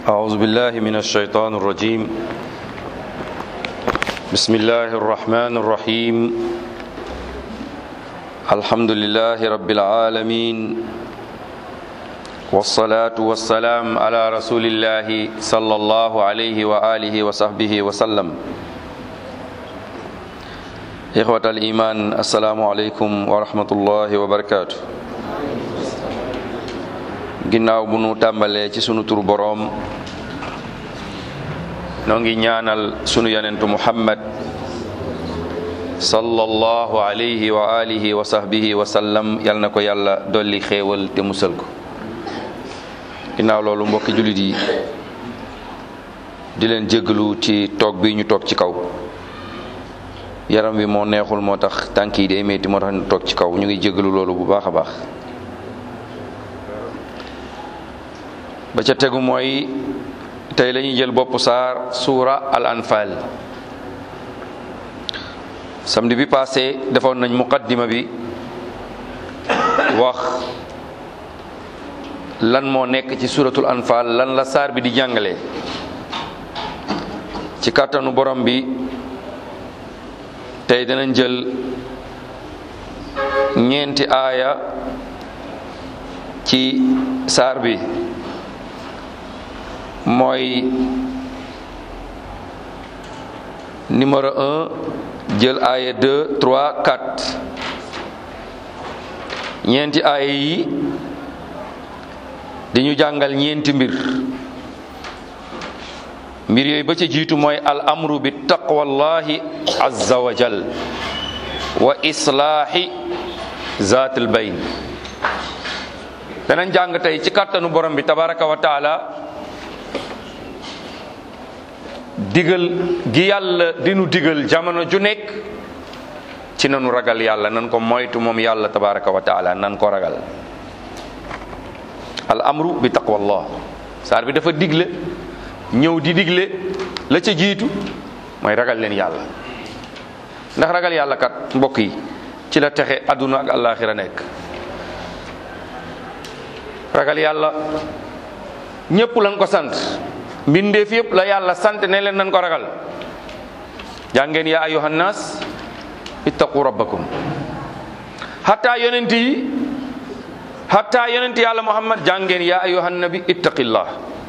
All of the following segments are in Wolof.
أعوذ بالله من الشيطان الرجيم بسم الله الرحمن الرحيم الحمد لله رب العالمين والصلاة والسلام على رسول الله صلى الله عليه وآله وصحبه وسلم إخوة الإيمان السلام عليكم ورحمة الله وبركاته ginnaaw bu nu tàmbalee ci sunu tur boroom noo ngi ñaanal sunu yonentu muhammad sallallahu alayhi wa alihi wa sahbihi wa sallam yal na ko yàlla dolli xéewal te musal ko ginnaaw loolu mbokki jullit yi di leen jéggalu ci toog bi ñu toog ci kaw yaram wi moo neexul moo tax tànk yi day metti moo tax ñu toog ci kaw ñu ngi jéggalu loolu bu baax a baax ba ca tegu mooy tey lañuy jël bopp saar suura al anfal samedi bi passé defoon nañ muqaddima bi wax lan moo nekk ci suuratul anfal lan la saar bi di jàngale ci kàttanu borom bi tey danañ jël ñeenti aaya ci saar bi mooy numéro un jël aaya deux trois quatre ñeenti aaya yi di ñu jàngal ñeenti mbir mbir yooyu ba ca jiitu mooy al amru bi taqwallahi azza wa jal wa islaahi zaatil bayn danañ jàng tey ci kàttanu borom bi tabaraka wa taala digal gi yàlla dinu digal jamono ju nekk ci nanu ragal yàlla nan ko moytu moom yàlla tabaraka wa taala nan ko ragal al amru bi taqwallah saar bi dafa digle ñëw di digle la ca jiitu mooy ragal leen yàlla ndax ragal yàlla kat mbokk yi ci la texe àdduna ak àllaaxira nekk ragal yàlla ñépp lañ ko sant mbindeef yëpp la yàlla sant ne leen nañ ko ragal jàngeen yaa ayyuhan naas ittaqu rabbakum hatta yonent yi hatta yonent yàlla muhammad jàngeen yaa ayyuhan nabi ittaqillah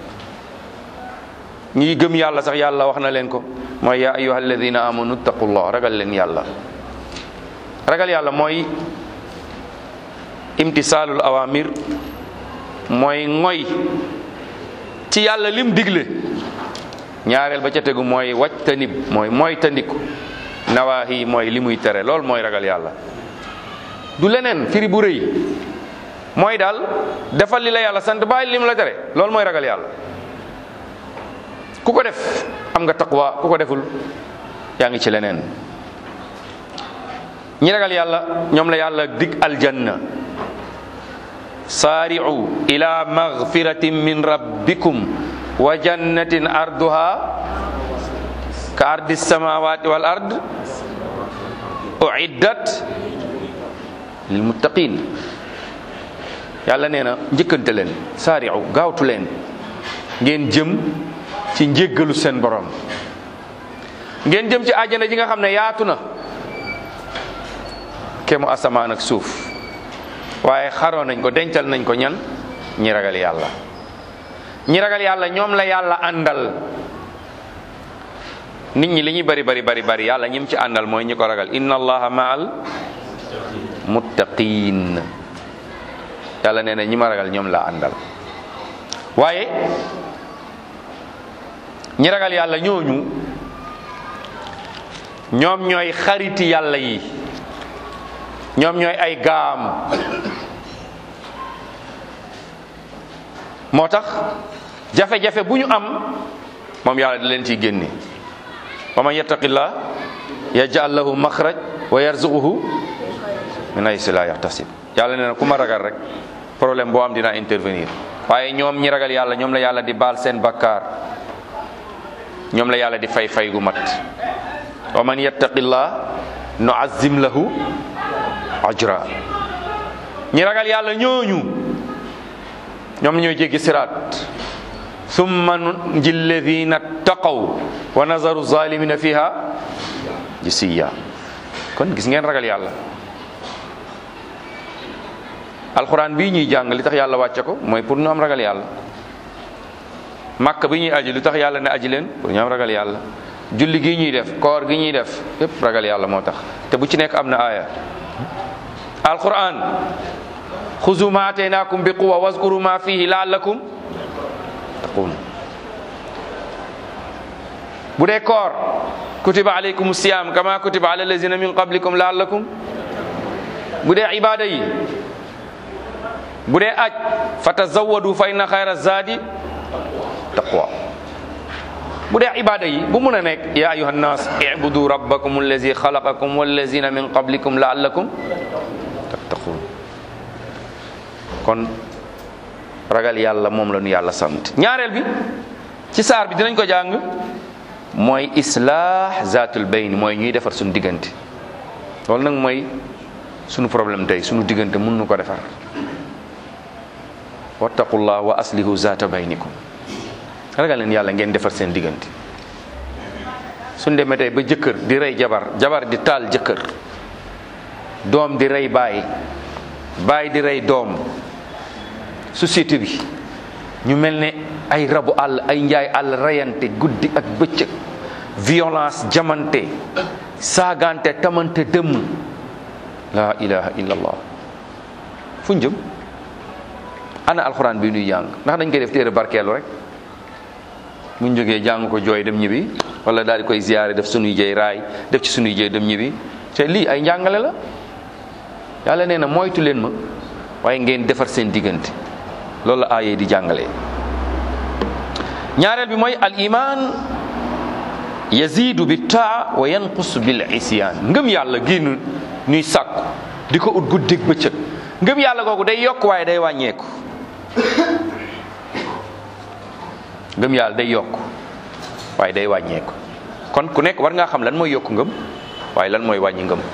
ñi gëm yàlla sax yàlla wax na leen ko mooy yaa ayyuhal ladina amanu ittaqullah ragal leen yàlla ragal yàlla mooy imtisaalul awamir mooy ngoy ci yàlla lim digle ñaareel ba ca tegu mooy wàcc tanib mooy mooy tandiku nawaahi mooy li muy tere loolu mooy ragal yàlla du leneen firi bu rëy mooy daal defal li la yàlla sant bàyyi lim la tere loolu mooy ragal yàlla ku ko def am nga taqwa ku ko deful yaa ngi ci leneen ñi ragal yàlla ñoom la yàlla dig aljanna saari'u ila magfiratin min rabbikum wa jannatin arduha ka ardi samawati wal ard uiddat lil muttaqin yàlla nee na njëkkante leen saari'u gaawtu leen ngeen jëm ci njéggalu seen borom ngeen jëm ci àjjana ji nga xam ne yaatu na kemu asamaan ak suuf waaye xaroo nañ ko dencal nañ ko ñan ñi ragal yàlla ñi ragal yàlla ñoom la yàlla àndal nit ñi li ñuy bari bari bari bari yàlla ñim ci àndal mooy ñi ko ragal inna allaha ma'al muttaqin yàlla nee na ñi ma ragal ñoom la àndal waaye ñi ragal yàlla ñooñu ñoom ñooy xariti yàlla yi ñoom ñooy ay gaam moo tax jafe-jafe bu ñu am moom yàlla di leen ciy génne wa man yattaqillah yaj'al lahu maxraj wa yarzuquhu min haysu la yaxtasib yàlla nee na ku ma ragal rek problème boo am dinaa intervenir waaye ñoom ñi ragal yàlla ñoom la yàlla di baal seen bakkaar ñoom la yàlla di fay fay gu mat wa man yattaqillah nu'azzim lahu ajra ñi ragal yàlla ñooñu ñoom ñooy jéggi siraat summa nunji alladina taqaw wa nazaru zalimina fiha jisiya kon gis ngeen ragal yàlla alquran bii ñuy jàng li tax yàlla wàcce ko mooy pour ñu am ragal yàlla màkk bi ñuy aji lu tax yàlla ne aji leen pour ñu am ragal yàlla julli gi ñuy def koor gi ñuy def yépp ragal yàlla moo tax te bu ci nekk am na aaya alquran xuzu ma ataynakum bi quwa waskuru ma fihi laallakum taqun bu dee koor kutiba alaykum siyam kama kutiba ala allazina min qablikum laallakum bu dee ibada yi bu dee aj fa tazawadu fa inna xayra zadi taqwa bu dee ibada yi bu mun a nekk ya ayuha nnas ibudu rabbakum allazi xalaqakum wallazina min qablikum laallakum tattaqun kon ragal yàlla moom la ñu yàlla sant ñaareel bi ci saar bi dinañ ko jàng mooy islaax zaatul bayn mooy ñuy defar suñu diggante loolu nag mooy suñu problème tey suñu diggante mun nu ko defar wattaqullah wa aslihu zaata baynikum ragal leen yàlla ngeen defar seen diggante suñ demee tey ba jëkkër di rey jabar jabar di taal jëkkër doom di rey baay baay di rey doom société bi ñu mel ne ay rabu àll ay njaay àll reyante guddi ak bëccëg violence jamante saagante tamante dëmm la ilaha illallah fu jëm ana alxuraan bi nuy jàng ndax dañ koy def téere barkeelu rek buñ jógee jàng ko jooy dem ñibbi wala daal di koy ziyaare def sunuy jëy raay def ci sunuy jëy dem ñibbi te lii ay njàngale la yàlla nee na moytu leen ma waaye ngeen defar seen diggante loolu la aayee di jàngale ñaareel bi mooy al iman yazidu bi taa wa yanqus bil isyan ngëm yàlla génn ñuy sàkku di ko ut guddig bëccëg ngëm yàlla googu day yokk waaye day wàññeeku ngëm yàlla day yokk waaye day wàññeeku kon ku nekk war ngaa xam lan mooy yokk ngëm waaye lan mooy wàññi ngëm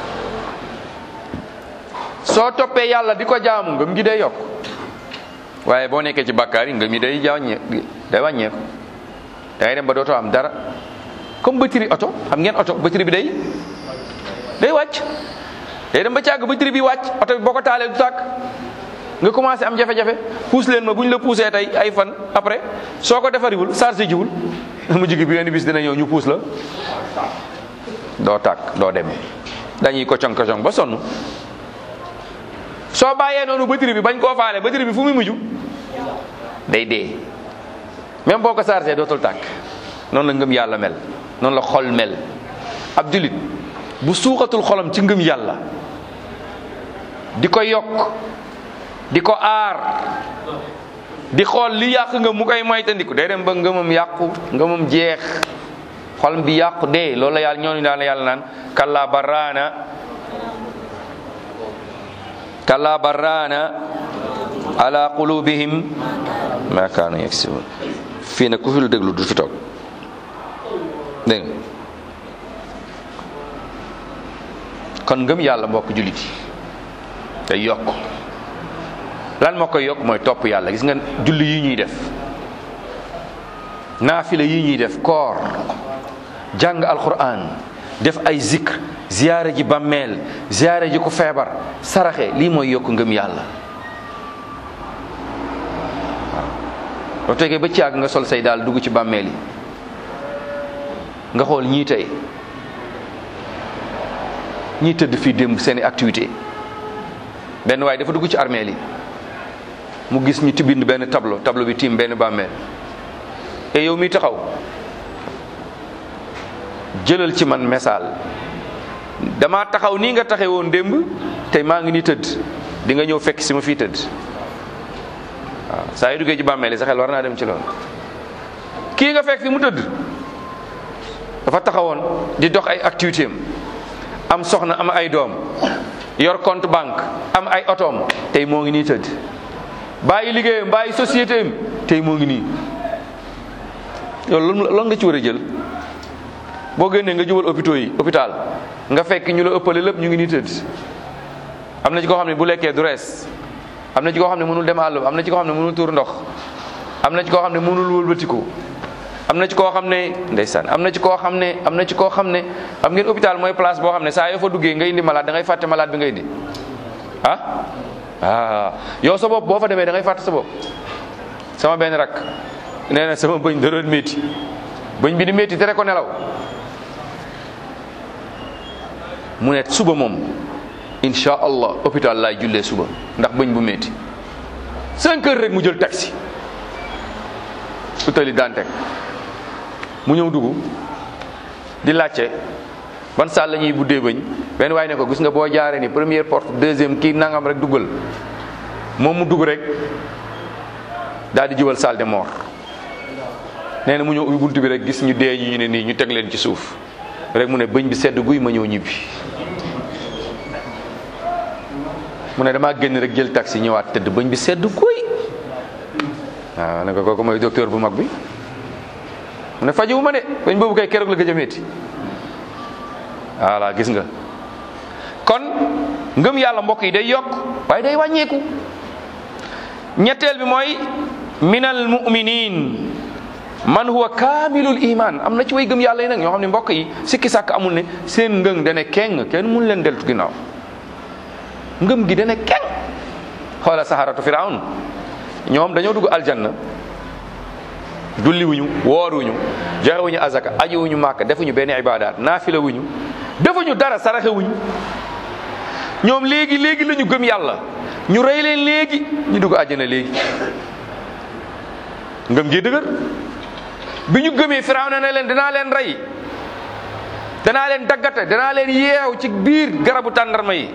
soo toppee yàlla di ko jaamu ngëm gi day yokk waaye boo nekkee ci bàkkaar yi ngëm yi day wàññee day wàññeeku da ngay dem ba dootoo am dara comme batterie oto xam ngeen oto batterie bi day day wàcc day dem ba càgg batterie bi wàcc oto bi boo ko taalee du tàkk nga commencé am jafe-jafe puus leen ma bu ñu la puusee tey ay fan après soo ko defariwul chargé jiwul mu jigi bi benn bis dina ñëw ñu puus la doo tàkk doo dem dañuy kocong kocong ba sonn soo bàyyee noonu batterie bi bañ koo faale batterie bi fu muy mujj day dee même boo ko chargé dootul tàkk noonu la ngëm yàlla mel noonu la xol mel ab julit bu suuxatul xolam ci ngëm yàlla di ko yokk di ko aar di xool li yàq nga mu koy moytandiku day dem ba ngëmam yàqu ngëmam jeex xol bi yàqu dee loolu la yàlla ñooñu daan la yàlla naan kalla barraana kalla barraana ala qulubihim ma kaanu yaksibun fii nag ku fi lu déglu du fi toog dégg nga kon ngëm yàlla mbokk jullit yi day yokk lan moo koy yokk mooy topp yàlla gis nga julli yi ñuy def naafila yi ñuy def koor jàng alquran def ay zikr ziyaare ji bàmmeel ziyaare ji ko feebar saraxe lii mooy yokk ngëm yàlla waaw boo tegee ba ci àgg nga sol say daal dugg ci bàmmeel yi nga xool ñii tey ñii tëdd fii démb seeni activité benn waaye dafa dugg ci armeel yi mu gis ñu tibind benn tableau tableau bi tiim benn bàmmeel te yow mi taxaw jëlal ci man misaal dama taxaw nii nga taxe woon démb tey maa ngi nii tëdd di nga ñëw fekk si ma fii tëdd waaw saa yu duggee ci bàmmeel yi sa xel war naa dem ci loolu kii nga fekk fi mu tëdd dafa taxawoon di dox ay activité am am soxna am ay doom yor compte banque am ay otoom tey moo ngi nii tëdd bàyyi liggéeyam bàyyi société am tey moo ngi nii yow loolu nga ci war a jël boo génnee nga jubal hôpitaux yi hôpital nga fekk ñu la ëppale lépp ñu ngi nii tëdd am na ci koo xam ne bu lekkee du rees am na ci koo xam ne mënul dem àll am na ci koo xam ne mënul tuur ndox am na ci koo xam ne mënul wëlbatiku am na ci koo xam ne ndeysaan am na ci koo xam ne am na ci koo xam ne xam ngeen hôpital mooy place boo xam ne saa yoo fa duggee nga indi malade da ngay fàtte malade bi nga indi ah ah yow sa bopp boo fa demee da ngay fàtte sa bopp sama benn rak nee na sama bëñ da doon métti bëñ bi di métti tere ko nelaw mu ne suba moom insha allah hôpital laay jullee suba ndax bëñ bu métti cinq heures rek mu jël taxi utali Dantec mu ñëw dugg di laajte ban salle la ñuy buddee bëñ benn waaye ne ko gis nga boo jaaree ni première porte deuxième kii nangam rek duggal moom mu dugg rek daal di jubal salle de mort nee na mu ñëw ubbi buntu bi rek gis ñu dee ñu ne nii ñu teg leen ci suuf rek mu ne bëñ bi sedd guy ma ñëw ñibbi mu ne damaa génn rek jël taxi ñëwaat tëdd bëñ bi sedd guy waaw ne ko kooku mooy docteur bu mag bi mu ne fajiwu ma de bañ boobu kay keroog la gëj a métti voilà gis nga kon ngëm yàlla mbokk yi day yokk waaye day wàññeeku ñetteel bi mooy minal muminin man huwa kaamilul iman am na ci way gëm yàlla yi nag ñoo xam ne mbokk yi sikki sàkk amul ne seen ngëm dane keng kenn mun leen deltu ginnaaw ngëm gi dane keng xoola saharatu firawn ñoom dañoo dugg aljanna julliwuñu wooruñu joxewuñu azaka ajiwuñu màkk defuñu benn ibadaat naafila wuñu defuñu dara saraxewuñu ñoom léegi léegi la ñu gëm yàlla ñu rey leen léegi ñu dugg àjjana léegi ngëm gi dëgër bi ñu gëmee Firawna ne leen danaa leen rey danaa leen daggate danaa leen yeew ci biir garabu tàndarma yi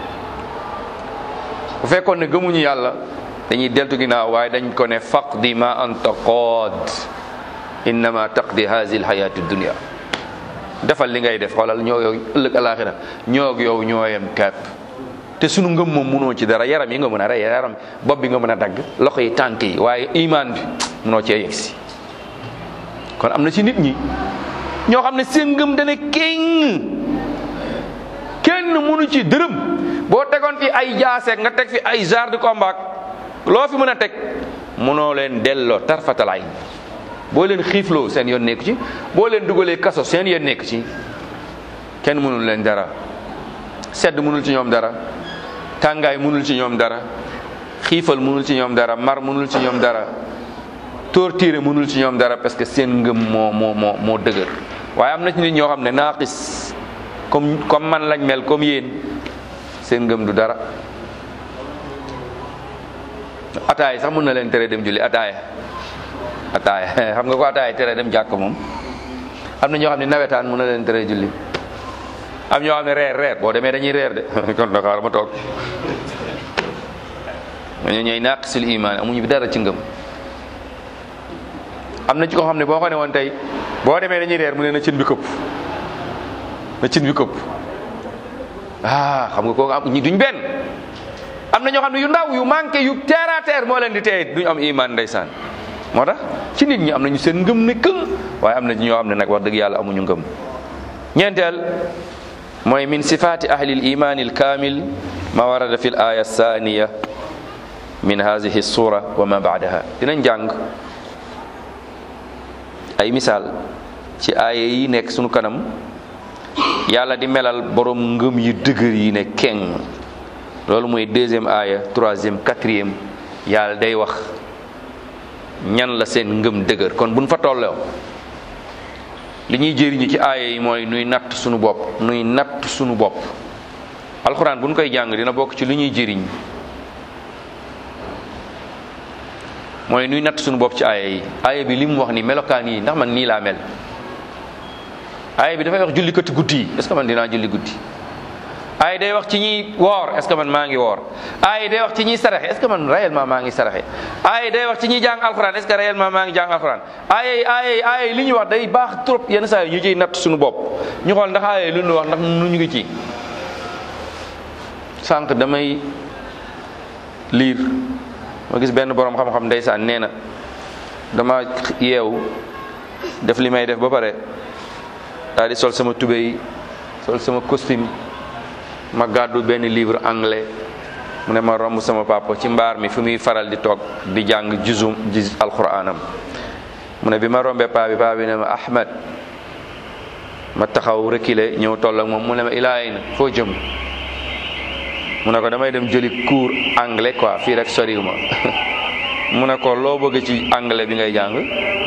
bu fekkoon ne gëmuñu yàlla dañuy deltu ginnaaw waaye dañ ko ne faqdi ma anta qaad innama taqdi hazihi alhayati dunia defal li ngay def xoolal ñoo yow ëllëg alaxira ñoog yow ñooyam kepp te sunu ngëm moom munoo ci dara yaram yi nga mën a rey yaram bopp bi nga mën a dagg loxo yi tànk yi waaye iman bi munoo cee yegsi kon am na ci nit ñi ñoo xam ne seen ngëm dana kéng kenn munu ci dërëm boo tegoon fi ay jaaseeg nga teg fi ay genre de combat loo fi mën a teg munoo leen delloo tarfatalaay boo leen xiifloo seen yoon nekk ci boo leen dugalee kaso seen yoon nekk ci kenn mënul leen dara sedd mënul ci ñoom dara tàngaay mënul ci ñoom dara xiifal mënul ci ñoom dara mar mënul ci ñoom dara torture mënul ci ñoom dara parce que seen ngëm moo moo moo moo dëgër waaye am na ci nit ñoo xam ne naaqis comme comme man lañ mel comme yéen seen ngëm du dara ataaya sax mën na leen tere dem julli ataaya ataaya xam nga ko ataaya tere dem jàkk moom am na ñoo xam ne nawetaan mën na leen tere julli am ñoo xam ne reer reer boo demee dañuy reer de kon Dakar ma toog ñoo ñooy naqisul iman amuñu bi dara ci ngëm am na ci ko xam ne boo ko ne woon tey boo demee dañuy reer mu ne na cin bi këpp na cin bi këpp ah xam nga kooku am ñi duñ benn am na ñoo xam ne yu ndaw yu manqué yu terre à terre moo leen di teye duñu am iman ndeysaan moo tax ci nit ñi am nañu seen ngëm ne këng waaye am na ñoo xam ne nag wax dëgg yàlla amuñu ngëm ñeenteel mooy min sifaati ahli l iman al kamil ma warada fi l aya thaniya min hadihi sura wa ma baadaha dinañ jàng ay misaal ci aaya yi nekk sunu kanam yàlla di melal borom ngëm yu dëgër yi ne keng loolu mooy deuxième aaya troisième quatrième yàlla day wax ñan la seen ngëm dëgër kon buñ fa tolloo li ñuy jëriñu ci aaya yi mooy nuy natt sunu bopp nuy natt sunu bopp alxuraan buñ koy jàng dina bokk ci li ñuy jëriñ mooy nuy natt sunu bopp ci aaya yi aaya bi li mu wax ni melokaan yi ndax man nii laa mel aaya bi dafay wax julli kati guddi yi est-ce que man dinaa julli guddi aaya day wax ci ñiy woor est-ce que man maa ngi woor aaya day wax ci ñiy saraxe est-ce que man réellement maa ngi saraxe aaya day wax ci ñiy jàng alxuraan est-ce que réellement maa ngi jàng alxuraan aaya yi aaya yi aaya yi li ñuy wax day baax trop yenn saa yi ñu ciy natt suñu bopp ñu xool ndax aaya yi lu ñu wax ndax nu ñu ngi ci sànq damay liir ma gis benn borom xam-xam ndeysaan nee na dama yeewu def li may def ba pare daal di sol sama tubéy sol sama costume ma gàddu benn livre anglais mu ne ma romb sama papa ci mbaar mi fi muy faral di toog di jàng juzum juz alquranam mu ne bi ma rombee paa bi paa bi ne ma Ahmed ma taxaw reculer ñëw toll ak moom mu ne ma ilaay na foo jëm mu ne ko damay dem jëli cours anglais quoi fii rek soriw ma mu ne ko loo bëgg ci anglais bi ngay jàng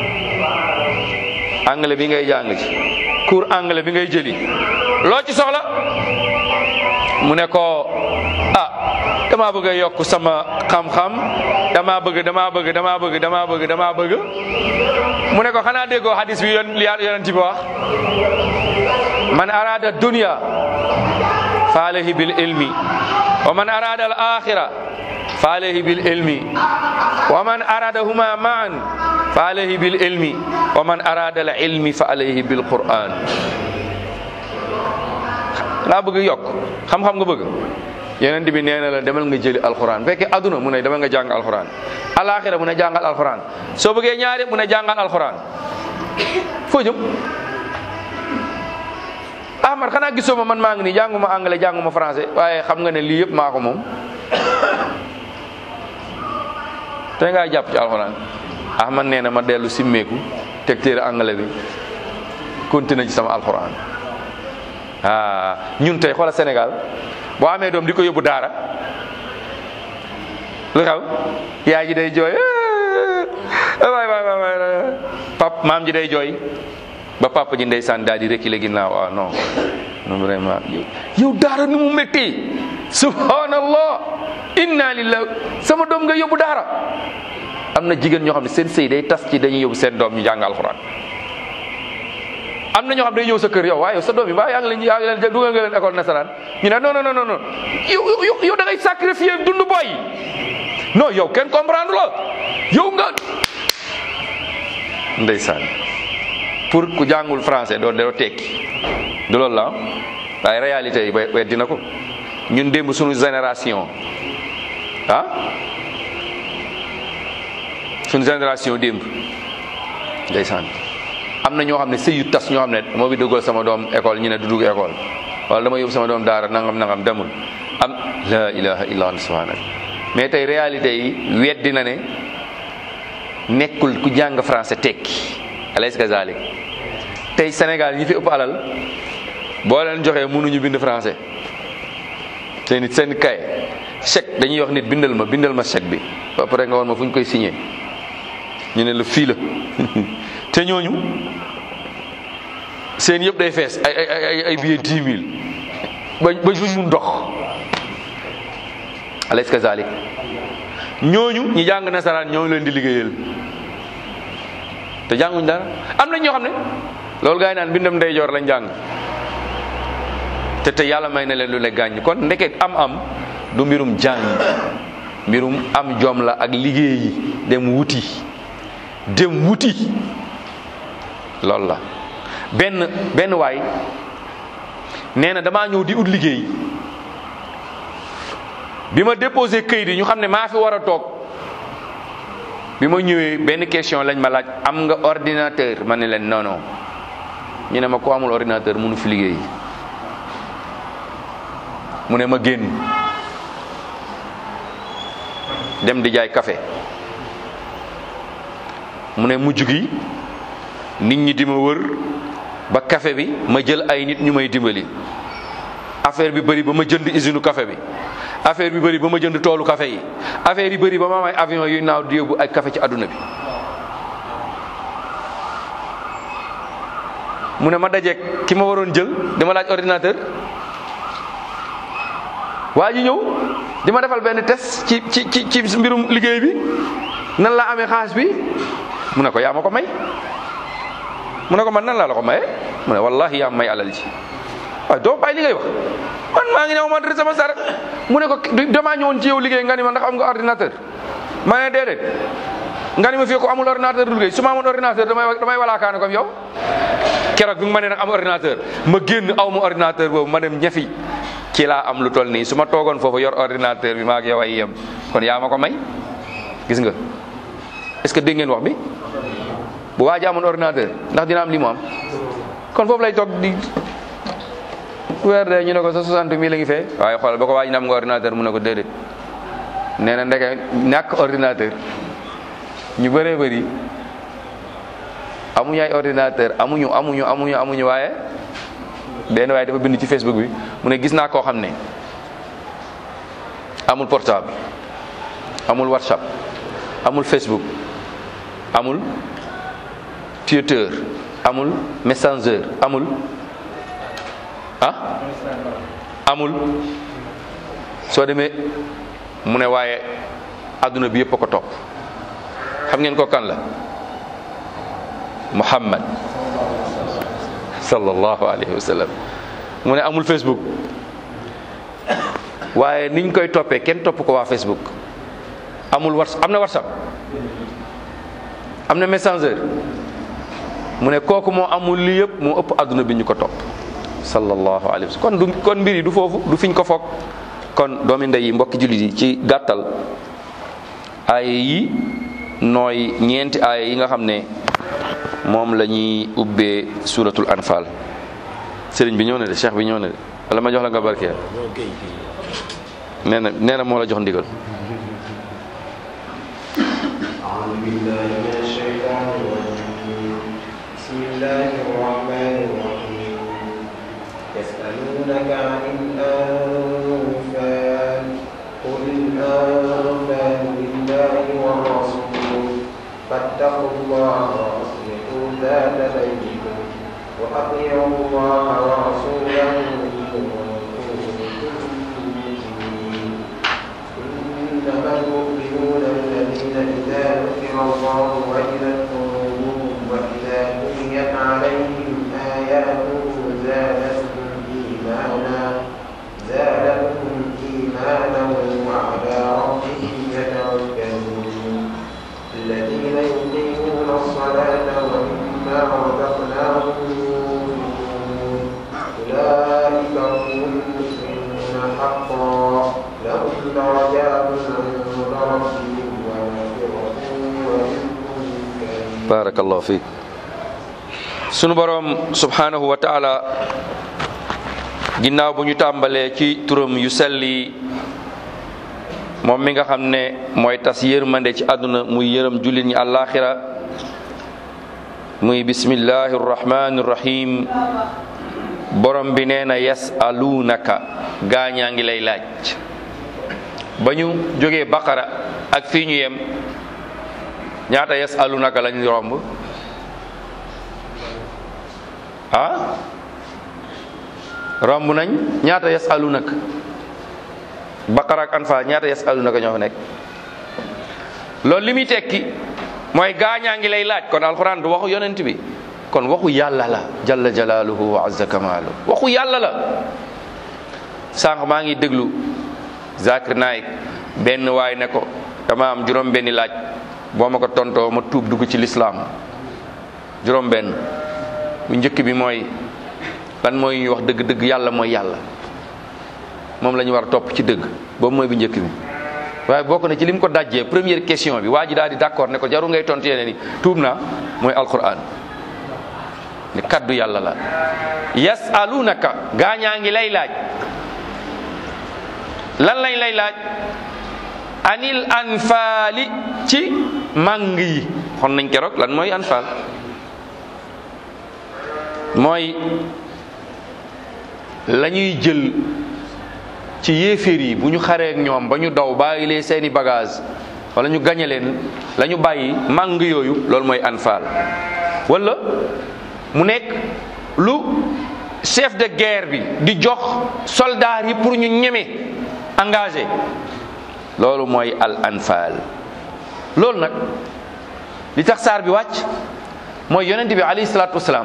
anglais bi ngay jàng ci cours anglais bi ngay jëli loo ci soxla mu ne ko ah damaa bëgg a yokk sama xam-xam damaa bëgg damaa bëgg damaa bëgg damaa bëgg damaa bëgg mu ne ko xanaa déggoo hadis bi yon li yonent bi wax man arada dunya fa alayhi bil ilmi wa man arada al akhira fa alayhi bil ilmi wa man aradahuma ma'an fa alayhi bil ilmi wa man arada al ilmi fa alayhi bil quran laa bëgg yokk xam-xam nga bëgg yeneen bi nee na la demal nga jëli alxuraan fekkee aduna mu ne demal nga jàng alxuraan alaxira mu ne jàngal alxuraan soo bëggee ñaari mu ne jàngal alxuraan foo jëm Ahmad xanaa gisoo ma man maa ngi nii jànguma anglais jànguma français waaye xam nga ne lii yëpp maa ko moom te ngaa jàpp ci alxuraan Ahmad nee na ma dellu simmeeku teg téere anglais bi continué ci sama alxuraan ah ñun tey xoola Sénégal boo amee doom di ko yóbbu daara lu xew yaay ji day jooy waay waay waay pap maam ji day jooy ba papa ji ndeysaan daal di reculer ginnaaw ah non non vraiment yow yow daara ni mu métti subhanallah inna lillahi sama doom nga yóbbu daara am na jigéen ñoo xam ne seen sëy day tas ci dañuy yóbbu seen doom ñu jàng alxuraan am na ñoo xam day ñëw sa kër yow waaye yow sa doom yi mbaa yaa ngi leen yaa ngi leen dugal nga leen école nasaraan ñu ne non non non non yow yow yow da ngay sacrifier dund boy non yow kenn comprendre la yow nga ndeysaan pour ku jàngul français doo doo tekki du loolu la waaye réalité yi ba dina ko ñun démb suñu génération ah suñu génération démb ndeysaan am na ñoo xam ne sëy yu tas ñoo xam ne moo bi duggal sama doom école ñu ne du dugg école wala dama yóbbu sama doom daara nangam nangam demul am la ilaha illa allah subhanak mais tey réalité yi weddi na ne nekkul ku jàng français tekki alaysa kazalik tey Sénégal ñi fi ëpp alal boo leen joxee mënuñu bind français te nit seen kay chèque dañuy wax nit bindal ma bindal ma chèque bi ba pare nga woon ma fu ñu koy signé ñu ne la fii la te ñooñu seen yëpp day fees ay ay ay ay billets dix mille ba ba fuñ mun dox alaysa kazalik ñooñu ñi jàng nasaraan ñoo leen di liggéeyal te jànguñ dara am na ñoo xam ne loolu gaa yi naan bindam ndeyjoor lañ jàng te te yàlla may na leen lu ne gàññ kon ndeket am-am du mbirum jàng mbirum am jom la ak liggéeyi dem wuti dem wuti loolu la benn benn waay nee na damaa ñëw di ut liggéey bi ma déposé këyit yi ñu xam ne maa fi war a toog bi ma ñëwee benn question lañ ma laaj am nga ordinateur ma ne leen non non ñu ne ma ko amul ordinateur mënu fi liggéey mu ne ma génn dem di jaay café mu ne mujj gi nit ñi di ma wër ba café bi ma jël ay nit ñu may dimbali affaire bi bëri ba ma jënd usine café bi affaire bi bëri ba ma jënd toolu café yi affaire yi bëri ba ma am ay avion yuy naaw di yóbbu ay café ci àdduna bi mu ne ma dajeeg ki ma waroon jël dama laaj ordinateur waa ji ñëw di ma defal benn test ci ci ci ci mbirum liggéey bi nan laa amee xaalis bi mu ne ko yaa ma ko may mu ne ko man nan laa la ko maye mu ne wallahi yaa may alal ji waaye doo bàyyi li ngay wax man maa ngi ne ma dara sama sar mu ne ko damaa ñëwoon ci yow liggéey nga ni ma ndax am nga ordinateur ma ne déedéet nga ni ma fii ko amul ordinateur du liggéey su ma amoon ordinateur damay damay walaakaane comme yow keroog bi nga ma ne nag am ordinateur ma génn aw ma ordinateur boobu ma dem ñafi ci laa am lu toll nii su ma toogoon foofu yor ordinateur bi maa ak yow ay yem kon yaa ma ko may gis nga est-ce que dégg ngeen wax bi bu waa ji amoon ordinateur ndax dina am li mu am kon foofu lay toog di weer de ñu ne ko sa 60 mille la ngi fee waaye xoolal ba ko waa ji ne am nga ordinateur mu ne ko déedéet nee na ndeke ñàkk ordinateur ñu bëree bëri amuñu ay ordinateur amuñu amuñu amuñu amuñu waaye benn waaye dafa bind ci Facebook bi mu ne gis naa koo xam ne amul portable amul WhatsApp amul Facebook amul Twitter amul Messenger amul ah amul soo demee mu ne waaye adduna bi yëpp a ko topp xam ngeen ko kan la Muhammad sallallahu alayhi wa sallam mu ne amul Facebook waaye niñ koy toppee kenn topp ko waa Facebook amul whatsapp am na whatsapp am na messenger mu ne kooku moo amul lii yëpp moo ëpp adduna bi ñu ko topp sallallahu alayhi wa sallam kon du kon mbir yi du foofu du fiñ ko foog kon doomi ndey yi mbokki jullit yi ci gàttal aaya yi nooy ñeenti aaya yi nga xam ne moom la ñuy ubbee suratul anfal sëriñ bi ñëw na de cheikh bi ñëw na de wala ma jox la nga barkeel nee na nee na moo la jox ndigal أعوذ بالله من الشيطان الرجيم بسم الله الرحمن الرحيم يسألونك عن الأنفال قل الأنفال لله والرسول فاتقوا الله وأصلحوا ذات بينكم وأطيعوا الله ورسوله إن كنتم مؤمنين إنما المؤمنون الذين إذا ذكر الله وجلت قلوبهم وإذا تليت عليهم آياته زادتهم إيمانا زادتهم إيمانا وعلى ربهم يتوكلون الذين يقيمون الصلاة ومما رزقناهم ينفقون أولئك هم المسلمون حقا لهم درجات عند ربهم ومغفرة ورزق كريم barakallahu fiik sunu boroom subhanahu wa taala ginnaaw bu ñu tàmbalee ci turam yu selli moom mi nga xam ne mooy tas yërmande ci àdduna muy yërëm jullit ñi àllaaxira muy bismillahi rrahmani rrahim borom bi nee na yasalunaka gaañaa ngi lay laaj ba ñu jógee baqara ak fii ñu yem ñaata yasalunaka lañu romb ah romb nañ ñaata yasalunaka baqara ak anfa ñaata yasalunaka ñoo fa nekk loolu li muy tekki mooy gaañaa ngi lay laaj kon alxuraan du waxu yonent bi kon waxu yàlla la jalla jalaaluhu wa azza kamaalu waxu yàlla la sànq maa ngi déglu Zakir Naik benn waay ne ko dama am juróom benni laaj boo ma ko tontoo ma tuub dugg ci lislaam juróom benn bu njëkk bi mooy lan mooy ñuy wax dëgg dëgg yàlla mooy yàlla moom la ñu war a topp ci dëgg boobu mooy bu njëkk bi waaye bokk na ci lim ko dajjee première question bi waa ji daal di d'accord ne ko jaru ngay tontu yeneen ni tuub naa mooy alquran ne kaddu yàlla la yasalunaka gaañaa ngi lay laaj lan lañ lay laaj anil anfaali ci màng yi xon nañ keroog lan mooy anfaal mooy la ñuy jël ci yéeféer yi bu ñu xaree ak ñoom ba ñu daw bàyyi lee seeni bagage wala ñu gañe leen la ñu bàyyi màng yooyu loolu mooy anfaal wala mu nekk lu chef de guerre bi di jox soldats yi pour ñu ñeme engagé loolu mooy al anfaal loolu nag li tax saar bi wàcc mooy yonent bi alayhi salaatu wasalaam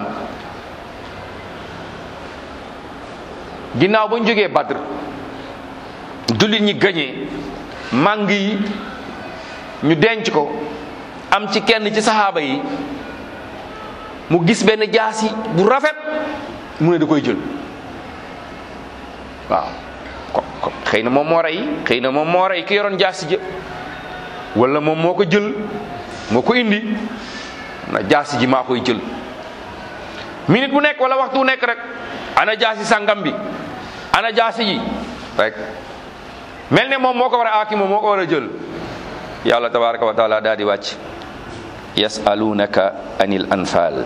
ginnaaw ba ñu jógee Badr jullit ñi gañee màng yi ñu denc ko am ci kenn ci saxaaba yi mu gis benn jaasi bu rafet mu ne da koy jël waaw ko ko xëy na moom moo rey xëy na moom moo rey ki yoroon jaasi jë wala moom moo ko jël moo ko indi na jaasi ji maa koy jël minute bu nekk wala waxtu bu nekk rek ana jaasi sangam bi ana jaasi ji rek mel ne moom moo ko war a aaki moom moo ko war a jël yàlla tabaraka wa taala daal di wàcc yasalunaka anil anfal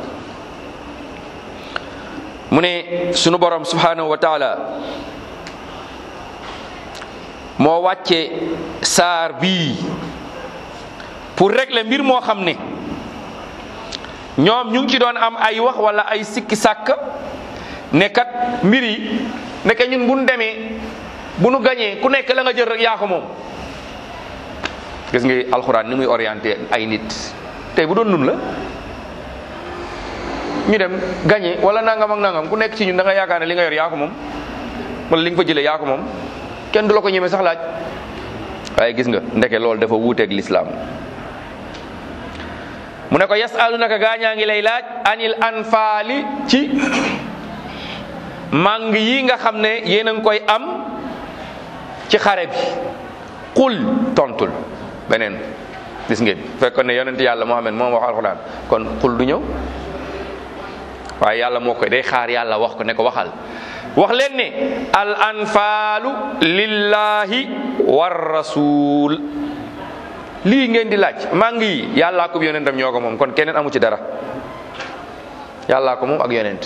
mu ne sunu borom subhanahu wa taala moo wàcce saar bii pour régler mbir moo xam ne ñoom ñu ngi ci doon am ay wax wala ay sikki sàkk ne kat mbir yi nekk ñun bu nu demee bu nu gañee ku nekk la nga jël rek yaa ko moom gis nga alxuraan ni muy orienté ay nit tey bu doon nun la ñu dem gañee wala nangam ak nangam ku nekk ci ñun da nga yaakaar ne li nga yor yaa ko moom wala li nga fa jëlee yaa ko moom kenn du la ko ñemee sax laaj waaye gis nga ndeke loolu dafa wuuteeg lislaam mu ne ko yasalunaka gaañaa ngi lay laaj anil anfaali ci màng yi nga xam ne yéen a ngi koy am ci xare bi qul tontul beneen gis ngeen fekkoon ne yonent yàlla Muhammad moom wax alxuraan kon qul du ñëw waaye yàlla moo koy day xaar yàlla wax ko ne ko waxal wax leen ne al anfaalu lillahi war rasul lii ngeen di laaj màng yi yàllaa ko yonentam ñoo ko moom kon keneen amu ci dara yàllaa ko moom ak yonent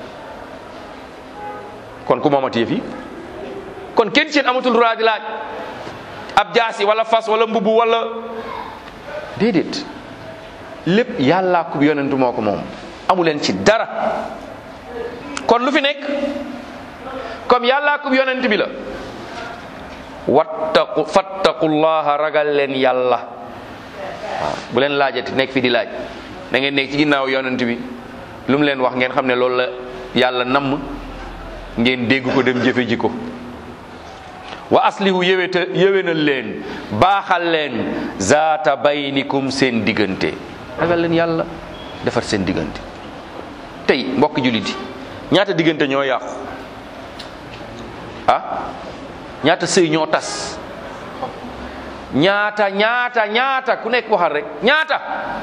kon ku moomati yëf yi kon kenn seen amatul droit di laaj ab jaasi wala fas wala mbubu wala déedéet lépp yàllaa ko yonentu moo ko moom amu leen ci dara kon lu fi nekk comme yàllaa ko yonent bi la wattaqu fattaqullaha ragal leen yàlla waaw bu leen laajati nekk fi di laaj da ngeen nekk ci ginnaaw yonent bi lu mu leen wax ngeen xam ne loolu la yàlla namm ngeen dégg ko dem jëfe ji ko wa aslihu yéwéta yéwénal leen baaxal leen zaata baynikum seen diggante ragal leen yàlla defar seen diggante tey mbokk jullit yi ñaata diggante ñoo yàqu ah ñaata sëy ñoo tas ñaata ñaata ñaata ku nekk waxal rek ñaata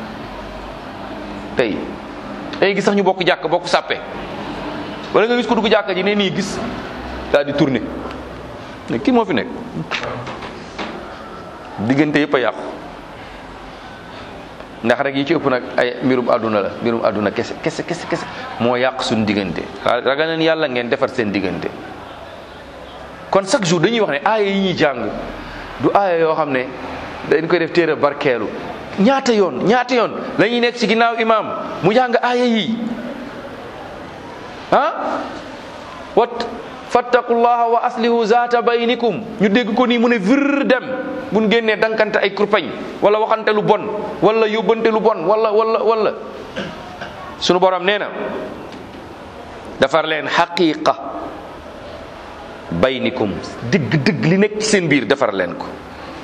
tey day gis sax ñu bokk jàkk bokk sàppe wala nga gis ko dugg jàkka ji ne nii gis daal di tourner ne kii moo fi nekk diggante yëpp a yàqu ndax rek yi ci ëpp nag ay mbirum àdduna la mbirum àdduna kese kese kese kese moo yàq suñu diggante ragal leen yàlla ngeen defar seen diggante kon chaque jour dañuy wax ne aaya yi ñuy jàng du aaya yoo xam ne dañ koy def téere barkeelu ñaata yoon ñaata yoon la ñuy nekk ci ginnaaw imaam mu jàng aaya yi ah wat fattaqullaha wa aslihu zaata baynikum ñu dégg ko nii mu ne vir dem buñ génnee dankante ay kurpañ wala waxante lu bon wala yóbbante lu bon wala wala wala sunu borom nee na defar leen xaqiqa baynikum dëgg dëgg li nekk ci seen biir defar leen ko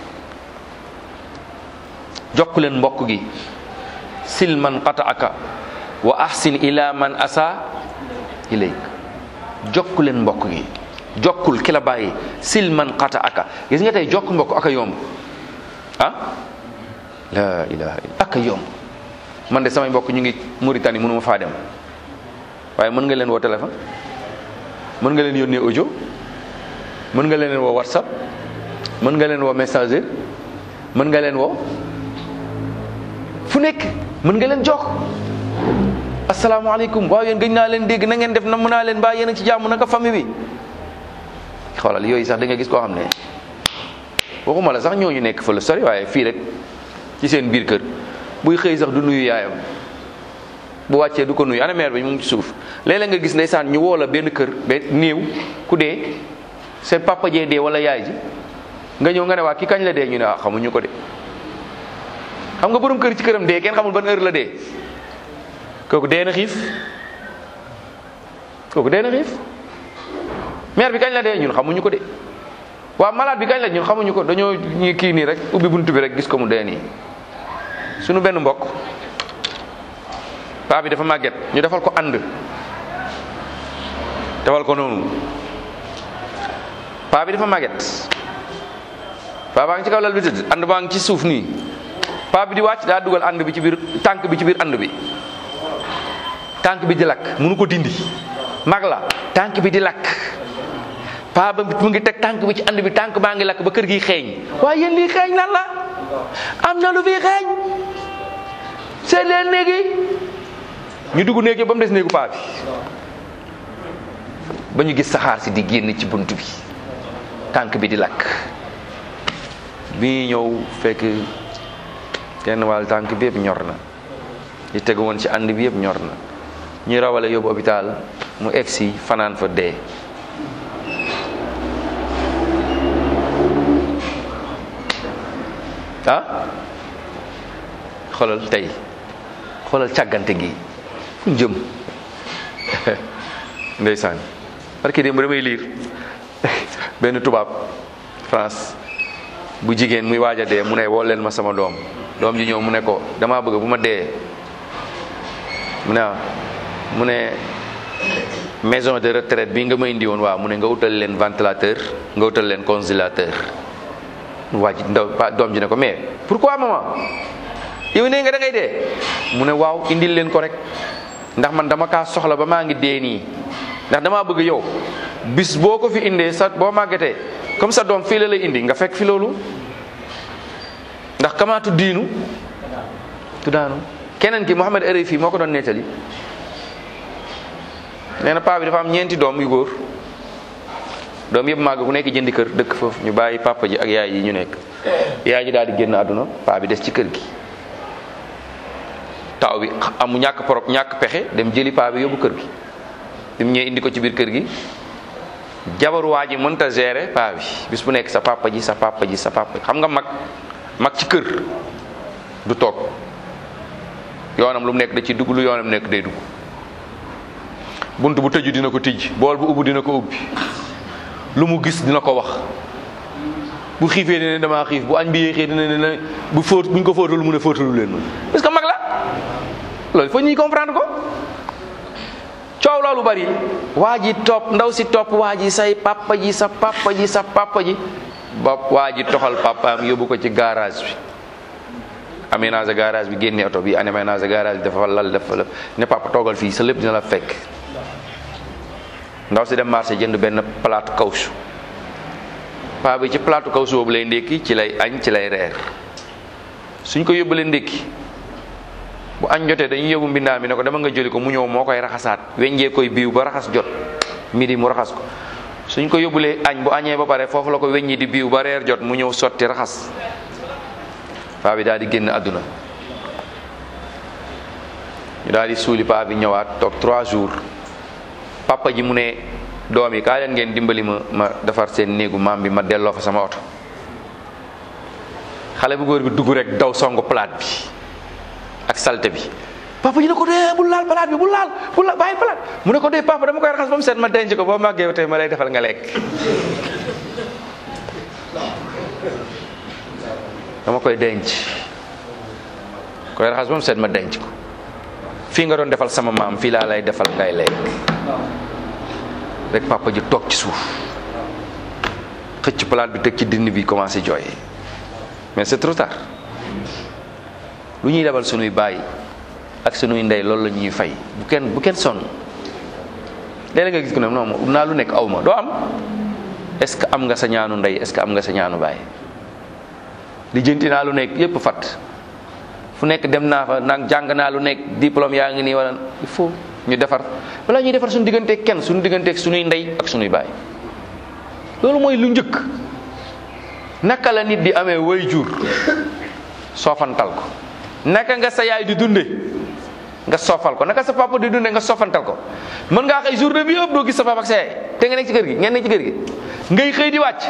jokk leen mbokk gi sil man qataaka wa ahsin ila man asa ilayk jokk leen mbokk gi jokkul ki la bàyyi sil man qataaka gis nga tey jokk mbokk aka yomb ah la ilaha illa aka yomb man de samay mbokk ñu ngi Mauritanie mënuma faa dem waaye mën nga leen woo téléphone mën nga leen yónnee audio mën nga leen woo whatsapp mën nga leen woo messenger mën nga leen woo fu nekk mën nga leen jokk asalaamaaleykum waaw yéen gëj naa leen dégg na ngeen def na mën naa leen baa yéen a ci jàmm naka famille bi xoolal yooyu sax da nga gis koo xam ne waxuma la sax ñooñu nekk fa la sori waaye fii rek ci seen biir kër buy xëy sax du nuyu yaayam bu wàccee du ko nuyu ana mère bi mu ngi ci suuf léeg-léeg nga gis ndeysaan ñu woo la benn kër ba néew ku dee seen papa jee dee wala yaay ji nga ñëw nga ne waa ki kañ la dee ñu ne ah xamuñu ko de xam nga borom kër ci këram dee kenn xamul ban heure la dee kooku dee na xiif kooku dee na xiif mère bi kañ la dee ñun xamuñu ko de waa malade bi kañ la ñun xamuñu ko dañoo ñu kii nii rek ubbi buntu bi rek gis ko mu dee nii suñu benn mbokk paa bi dafa màgget ñu defal ko ànd defal ko noonu paa bi dafa màgget paa baa ngi ci kaw lal bi tëdd ànd baa ngi ci suuf nii paa bi di wàcc daa dugal ànd bi ci biir tànk bi ci biir ànd bi tànk bi di lakk mënu ko dindi mag la tànk bi di lakk paa ba mu ngi teg tànk bi ci ànd bi tànk baa ngi lakk ba kër gi xeeñ waaye yéen lii xeeñ lan la am na lu fi xeeñ seet leen néegi ñu dugg néegi ba mu des néegu paa bi ba ñu gis saxaar si di génn ci bunt bi tànk bi di lakk bi ñëw fekk kenn wàll tànk bi yëpp ñor na li tegu woon ci ànd bi yëpp ñor na ñu rawale yóbbu hôpital mu egg si fanaan fa dee ah xoolal tey xoolal càggante gi fu jëm ndeysaan parce que démb damay liir benn tubaab France bu jigéen muy waaj a dee mu ne woo leen ma sama doom doom ji ñëw mu ne ko damaa bëgg bu ma dee mu ne mu ne maison de retraite bi nga ma indi woon waaw mu ne nga utal leen ventilateur nga utal leen congélateur waa ji ndaw doom ji ne ko mais pourquoi maman yow nee nga da ngay dee mu ne waaw indil leen ko rek ndax man dama kaa soxla ba maa ngi dee nii ndax damaa bëgg yow bis boo ko fi indee sa boo màggatee comme sa doom fii la lay indi nga fekk fi loolu ndax kamaatu diinu tuddaanu keneen ki Mouhamed Erefi moo ko doon nettali nee na paa bi dafa am ñeenti doom yu góor doom yëpp màgg ku nekk jëndi kër dëkk foofu ñu bàyyi papa ji ak yaay yi ñu nekk yaay ji daal di génn àdduna paa bi des ci kër gi taw bi amu ñàkk porop ñàkk pexe dem jëli paa bi yóbbu kër gi bi mu ñëwee indi ko ci biir kër gi jabaru waa ji mënta gérer paa bi bis bu nekk sa papa ji sa papa ji sa papa xam nga mag mag ci kër du toog yoonam lu mu nekk da ci dugg lu yoonam nekk day dugg bunt bu tëju dina ko tijj bool bu ubbi dina ko ubbi lu mu gis dina ko wax bu xiifee dina damaa xiif bu añ bi yéexee dina ne bu fóot buñ ko fóotalu mu ne fóotalu leen ma parce que mag la loolu faut ñuy comprendre ko coow loolu bari waa ji topp ndaw si topp waa ji say papa ji sa papa ji sa papa ji ba waa ji toxal papaam yóbbu ko ci garage bi aménagé garage bi génne oto bi aménagé garage bi dafa lal dafa la ne papa toogal fii sa lépp dina la fekk ndaw si dem marché jënd benn plate kawsu paa bi ci plate kawsu boobu lay ndékki ci lay añ ci lay reer suñ ko yóbbalee ndékki bu añ jotee dañuy yóbbu mbindaa mi ne ko dama nga jëli ko mu ñëw moo koy raxasaat weñjee koy biiw ba raxas jot midi mu raxas ko suñ ko yóbbulee añ bu añee ba pare foofu la ko weññi di biiw ba reer jot mu ñëw sotti raxas paa bi daal di génn àdduna ñu daal di suuli paa bi ñëwaat toog trois jours papa ji mu ne doom yi kaa leen ngeen dimbali ma ma defar seen néegu maam bi ma delloo fa sama oto xale bu góor bi dugg rek daw songu palaat bi ak salte bi papa ji ne ko dee bul laal palaat bi bul laal bul laal bàyyi palaat mu ne ko dee papa dama koy raxas ba mu set ma denc ko boo màggee tey ma lay defal nga lekk dama koy denc koy raxas ba mu set ma denc ko fii nga doon defal sama maam fii laa lay defal ngay lekk rek papa ji toog ci suuf xëcc palaat bi teg ci dindi bi commencé jooy mais c'est trop tard lu ñuy lebal sunuy baay ak sunuy ndey loolu la ñuy fay bu kenn bu kenn sonn léeg-léeg nga gis ko ne non ut naa lu nekk aw ma doo am est-ce que am nga sa ñaanu ndey est-ce que am nga sa ñaanu baay lijjanti naa lu nekk yépp fat fu nekk dem naa fa nag jàng naa lu nekk diplôme yaa ngi nii wala il faut ñu defar balaa ñuy defar suñu digganteeg kenn suñu digganteeg suñuy ndey ak suñuy baay loolu mooy lu njëkk naka la nit di amee way jur soofantal ko naka nga sa yaay di dunde nga soofal ko naka sa papa di dunde nga soofantal ko mën ngaa xëy journée bi yëpp doo gis sa papa ak sa yaay te nga nekk ci kër gi ngeen nekk ci kër gi ngay xëy di wàcc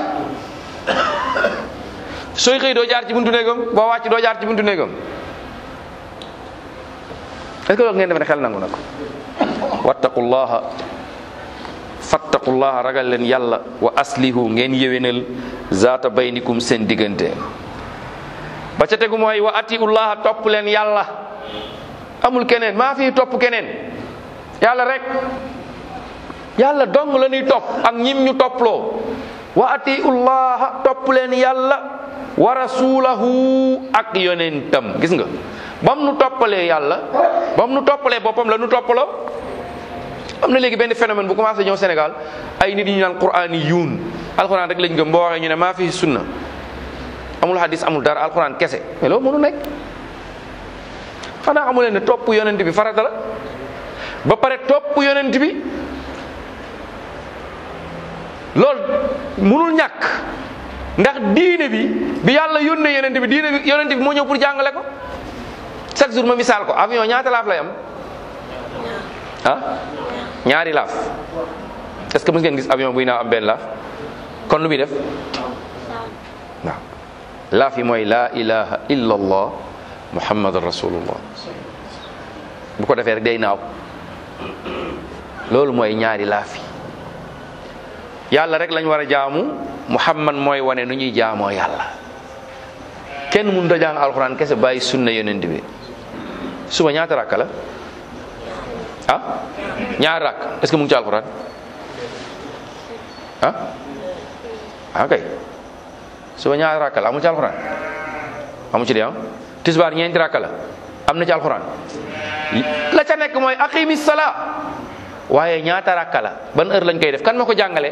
sooy xëy doo jaar ci buntu néegam boo wàcc doo jaar ci buntu néegam est-ce que loolu ngeen def ne xel nangu na ko wattaqullaha fattaqullaha ragal leen yàlla wa aslihu ngeen yéwénal zaata baynikum seen diggante ba ca tegu mooy wa atiullaha topp leen yàlla amul keneen maa fi topp keneen yàlla rek yàlla dong la ñuy topp ak ñim ñu topploo wa atiullaha topp leen yàlla wa rasulahu ak yonentam gis nga bam nu toppalee yàlla bam nu toppalee boppam la nu toppaloo am na léegi benn phénomène bu commencé ñëw Sénégal ay nit ñu naan quraan yi yuun alquran rek lañ gëm boo waxee ñu ne maa fi sunna amul hadis amul dara alquran kese mais loolu mënu nekk xanaa xamu leen ne topp yonent bi farata la ba pare topp yonent bi loolu mënul ñàkk ndax diine bi bi yàlla yónnee yonent bi diine bi yonent bi moo ñëw pour jàngale ko chaque jour ma misaal ko avion ñaata laaf lay am ah ñaari laaf est-ce que mës ngeen gis avion buy naaw am benn laaf kon lu muy def waaw laaf yi mooy laa ilaha illa allah muhammadan rasulullah bu ko defee rek day naaw loolu mooy ñaari laaf yi yàlla rek lañ war a jaamu muhammad mooy wane nu ñuy jaamoo yàlla kenn mun da jàng alxuraan kese bàyyi sunna yonent bi suba ñaata rakka la ah ñaari rakk est-ce que mu ngi ci alxuraan ah ah kay suba ñaari rakka la amu ci alxuraan amu ci de ah tisbaar ñeenti rakka la am na ci alxuraan la ca nekk mooy aqimi sala waaye ñaata rakka la ban heure lañ koy def kan ma ko jàngale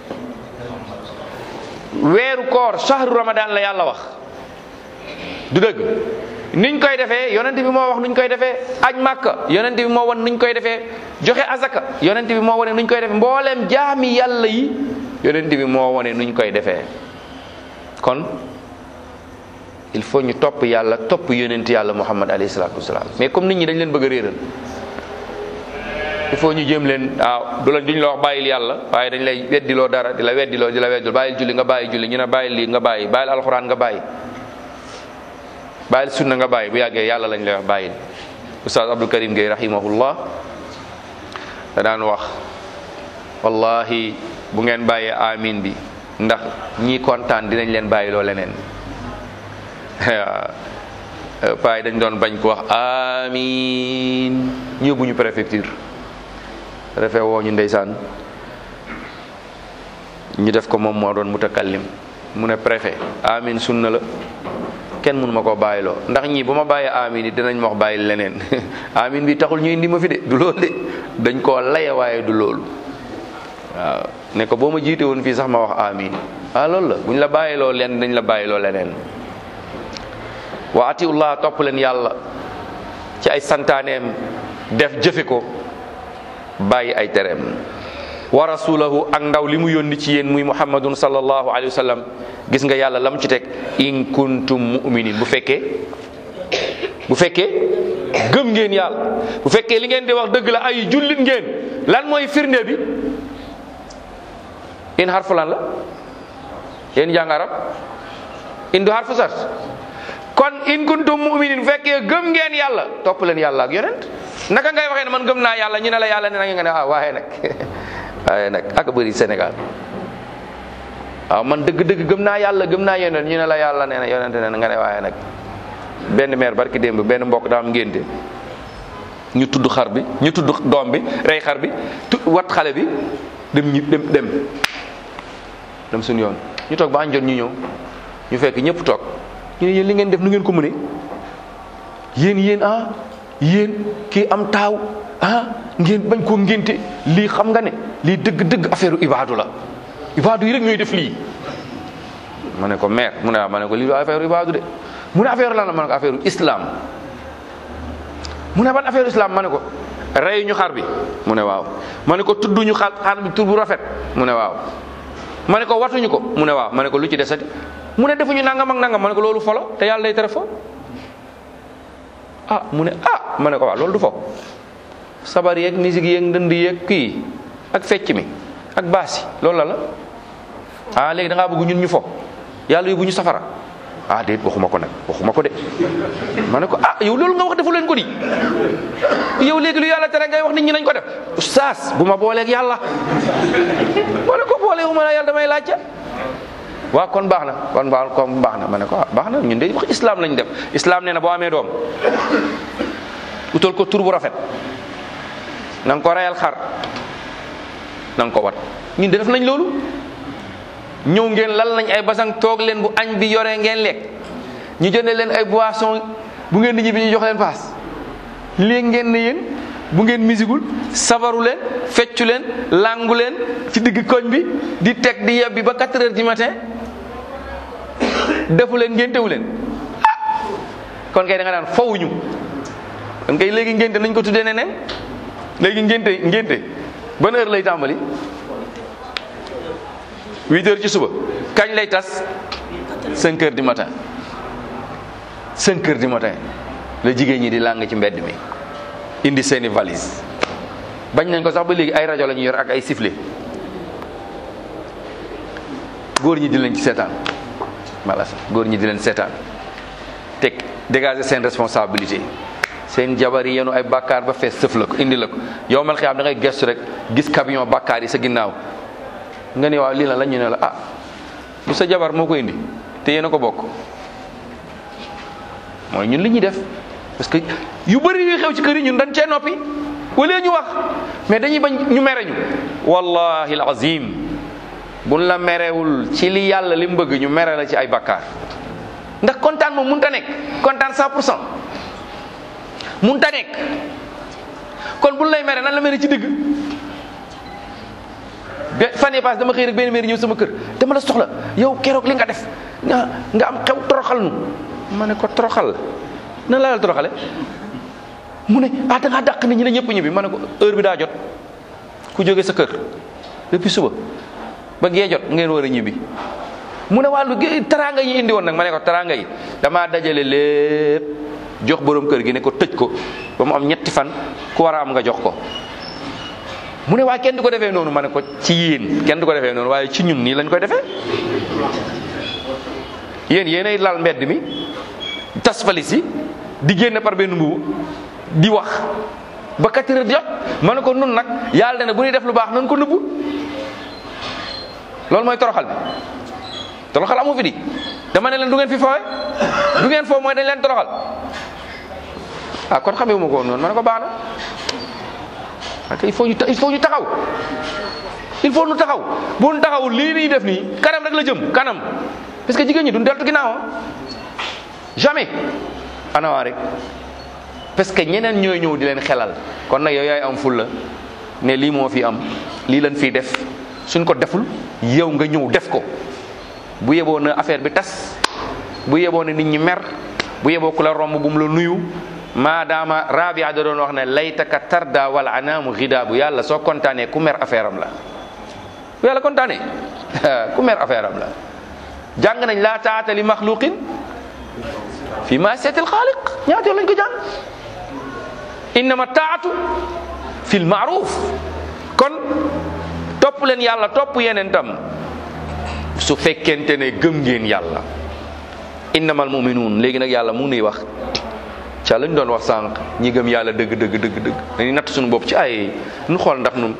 weeru koor shahru ramadan la yàlla wax du dëgg niñ koy defee yonent bi moo wax nuñ koy defee aj màkka yonent bi moo wan nuñ koy defee joxe azaka yonent bi moo wane nuñ koy defee mbooleem jaami yàlla yi yonent bi moo wane nuñ koy defee kon il faut ñu topp yàlla topp yonent yàlla muhammad alayhi salaatu wasalaam mais comme nit ñi dañ leen bëgg a réeral il faut ñu jéem leen waaw du la duñ la wax bàyyil yàlla waaye dañ lay weddiloo dara di la weddiloo di la weddiloo bàyyil julli nga bàyyi julli ñu ne bàyyil lii nga bàyyi bàyyil alxuraan nga bàyyi bàyyil sunna nga bàyyi bu yàggee yàlla lañ lay wax bàyyil oustaz abdou karim Gueye rahimahullah da daan wax wallahi bu ngeen bàyyee amin bi ndax ñi kontaan dinañ leen bàyyiloo leneen paay dañ doon bañ ko wax amin ñu yóbbu ñu préfecture refee woo ñu ndeysaan ñu def ko moom moo doon mutakallim mu ne préfet amin sunna la kenn mënu ma koo bàyyiloo ndax ñii bu ma bàyyee amin yi dinañ ma wax bàyyil leneen amin bi taxul ñu indi ma fi de du loolu de dañ koo laye waaye du loolu waaw ne ko boo ma jiite woon fii sax ma wax amin ah loolu la buñ la bàyyiloo leen dañ la bàyyiloo leneen wa atiullah topp leen yàlla ci ay santaaneem def jëfe ko bàyyi ay tereem wa rasulahu ak ndaw li mu yónni ci yéen muy muhammadun sallallahu alayhi wa sallam gis nga yàlla lam ci teg in kuntum mu'minin bu fekkee bu fekkee gëm ngeen yàlla bu fekkee li ngeen di wax dëgg la ay jullit ngeen lan mooy firnde bi in harfu lan la yéen jàng arab in du harfu sart kon in kuntum mu'minin bu fekkee gëm ngeen yàlla topp leen yàlla ak yonent naka ngay waxee ne man gëm naa yàlla ñu ne la yàlla ne na nga ne ah waaye nag waaye nag ak bëri Sénégal waaw man dëgg-dëgg gëm naa yàlla gëm naa yonent ñu ne la yàlla nee na yonent ne nga ne waaye nag benn meer barki démb benn mbokk daa am ngénte ñu tudd xar bi ñu tudd doom bi rey xar bi tu wat xale bi dem ñu dem dem dem suñu yoon ñu toog ba añ jot ñu ñëw ñu fekk ñëpp toog ñu ne yéen li ngeen def nu ngeen ko mënee yéen yéen ah yéen kii am taaw ah ngeen bañ koo ngénte lii xam nga ne lii dëgg-dëgg affaire ibaadu la ibaadu yi rek ñooy def lii ma ne ko maire mu ne ah ma ne ko lii du affaire ibaadu de mu ne affaire lan la ma ne ko affaire islam mu ne ban affaire islam ma ne ko rey ñu xar bi mu ne waaw ma ne ko tudduñu xar xar bi tur bu rafet mu ne waaw ma ne ko watuñu ko mu ne waaw ma ne ko lu ci desati mu ne defuñu nangam ak nangam ma ne ko loolu folo te yàlla day tere fo ah mu ne ah ma ne ko waaw loolu du fo sabar yeeg musique yeeg ndënd yeeg kii ak fecc mi ak baas yi loolu la la ah léegi da ngaa bëgg ñun ñu fo yàlla yóbbu ñu safara ah déet waxuma ko nag waxuma ko de ma ne ko ah yow loolu nga wax defu leen ko di yow léegi lu yàlla tere ngay wax nit ñi nañ ko def oustaz bu ma booleeg yàlla ma ne ko boole wu ma la yàlla damay laajte waaw kon baax na kon baax kon baax na ma ne ko ah baax na ñun de wax islam lañ def islam nee na boo amee doom utal ko tur bu rafet na nga ko reyal xar na nga ko wat ñun de def nañ loolu ñëw ngeen lal nañ ay basang toog leen bu añ bi yoree ngeen lekk ñu jëndee leen ay boisson bu ngeen di ñibbi ñu jox leen paas léegi ngeen ne yéen bu ngeen misigul sabaru leen feccu leen langu leen ci digg koñ bi di teg di yebbi ba 4 heures du matin defu leen ngéntewu leen ah kon kay da nga daan fawuñu kon kay léegi ngénte nañ ko tuddee neneen léegi ngénte ngénte ban heure lay tàmbali 8 heures ci suba kañ lay tas 5 heures du matin 5 heures du matin la jigéen ñi di làng ci mbedd mi indi seeni valise bañ nañ ko sax ba léegi ay rajo la ñu yor ak ay sifflet góor ñi di leen ci seetaan wala sax góor ñi di leen seetaan teg dégager seen responsabilité seen jabar yi yenu ay bàkkaar ba fees sëf la ko indi la ko yow mal xiyaam da ngay gestu rek gis camion bàkkaar yi sa ginnaaw nga ne waaw lii la la ñu ne la ah bu sa jabar moo ko indi te yéen a ko bokk mooy ñun li ñuy def parce que yu bëri yuy xew ci kër yi ñun dañ cee noppi wala ñu wax mais dañuy bañ ñu mere ñu wallahi alazim buñ la merewul ci li yàlla li mu bëgg ñu mere la ci ay bakkaar ndax kontaan moom mënut a nekk kontaan 100 pour cent mënut a nekk kon buñ lay mere nan la mere ci dëgg be fan yii paase dama xëy rek benn mère ñëw sama kër dama la soxla yow keroog li nga def nga nga am xew toroxal nu ma ne ko toroxal na la la toroxale mu ne ah da ngaa dàq nit ñi ne ñëpp ñibbi ma ne ko heure bi daa jot ku jóge sa kër depuis suba ba gee jot ngeen war a ñibbi mu ne wàllu taraanga yi indi woon nag ma ne ko taraanga yi damaa dajale lépp jox borom kër gi ne ko tëj ko ba mu am ñetti fan ku war a am nga jox ko mu ne waaye kenn du ko defee noonu ma ne ko ci yéen kenn du ko defee noonu waaye ci ñun nii lañ koy defee yéen yéenay lal mbedd mi tas falis yi di génn par benn mbubu di wax ba quatre heures jot ma ne ko nun nag yàlla ne bu ñuy def lu baax nan ko nëbbu loolu mooy toroxal bi toroxal amu fi di dama ne leen du ngeen fi foowe du ngeen foofu mooy dañ leen toroxal ah kon xamee wu ma ko woon noonu ma ne ko baax na parce que il faut ñu il faut ñu taxaw il faut ñu taxaw bu ñu taxawul lii nii def nii kanam rek la jëm kanam parce que jigéen ñi duñ deltu ginnaaw jamais anawaa rek parce que ñeneen ñooy ñëw di leen xelal kon nag yow yaay am ful la ne lii moo fi am lii lañ fiy def suñ ko deful yow nga ñëw def ko bu yeboo na affaire bi tas bu yeboo na nit ñi mer bu yeboo ku la romb bu mu la nuyu maadaama rabia da doon wax ne laytaka tarda wala anaamu xidaabu yàlla soo kontaanee ku mer affaire am la bu yàlla kontaanee ku mer affaire am la jàng nañ laa taata li maxluqin fi ma seetil xaaliq ñaata yoon lañ ko jàng innama taatu fi l maaruf kon topp leen yàlla topp yeneen tam su fekkente ne gëm ngeen yàlla innamal muminuun léegi nag yàlla mu nuy wax ca lañ doon wax sànq ñi gëm yàlla dëgg dëgg dëgg dëgg dañuy natt suñu bopp ci ay nu xool ndax nun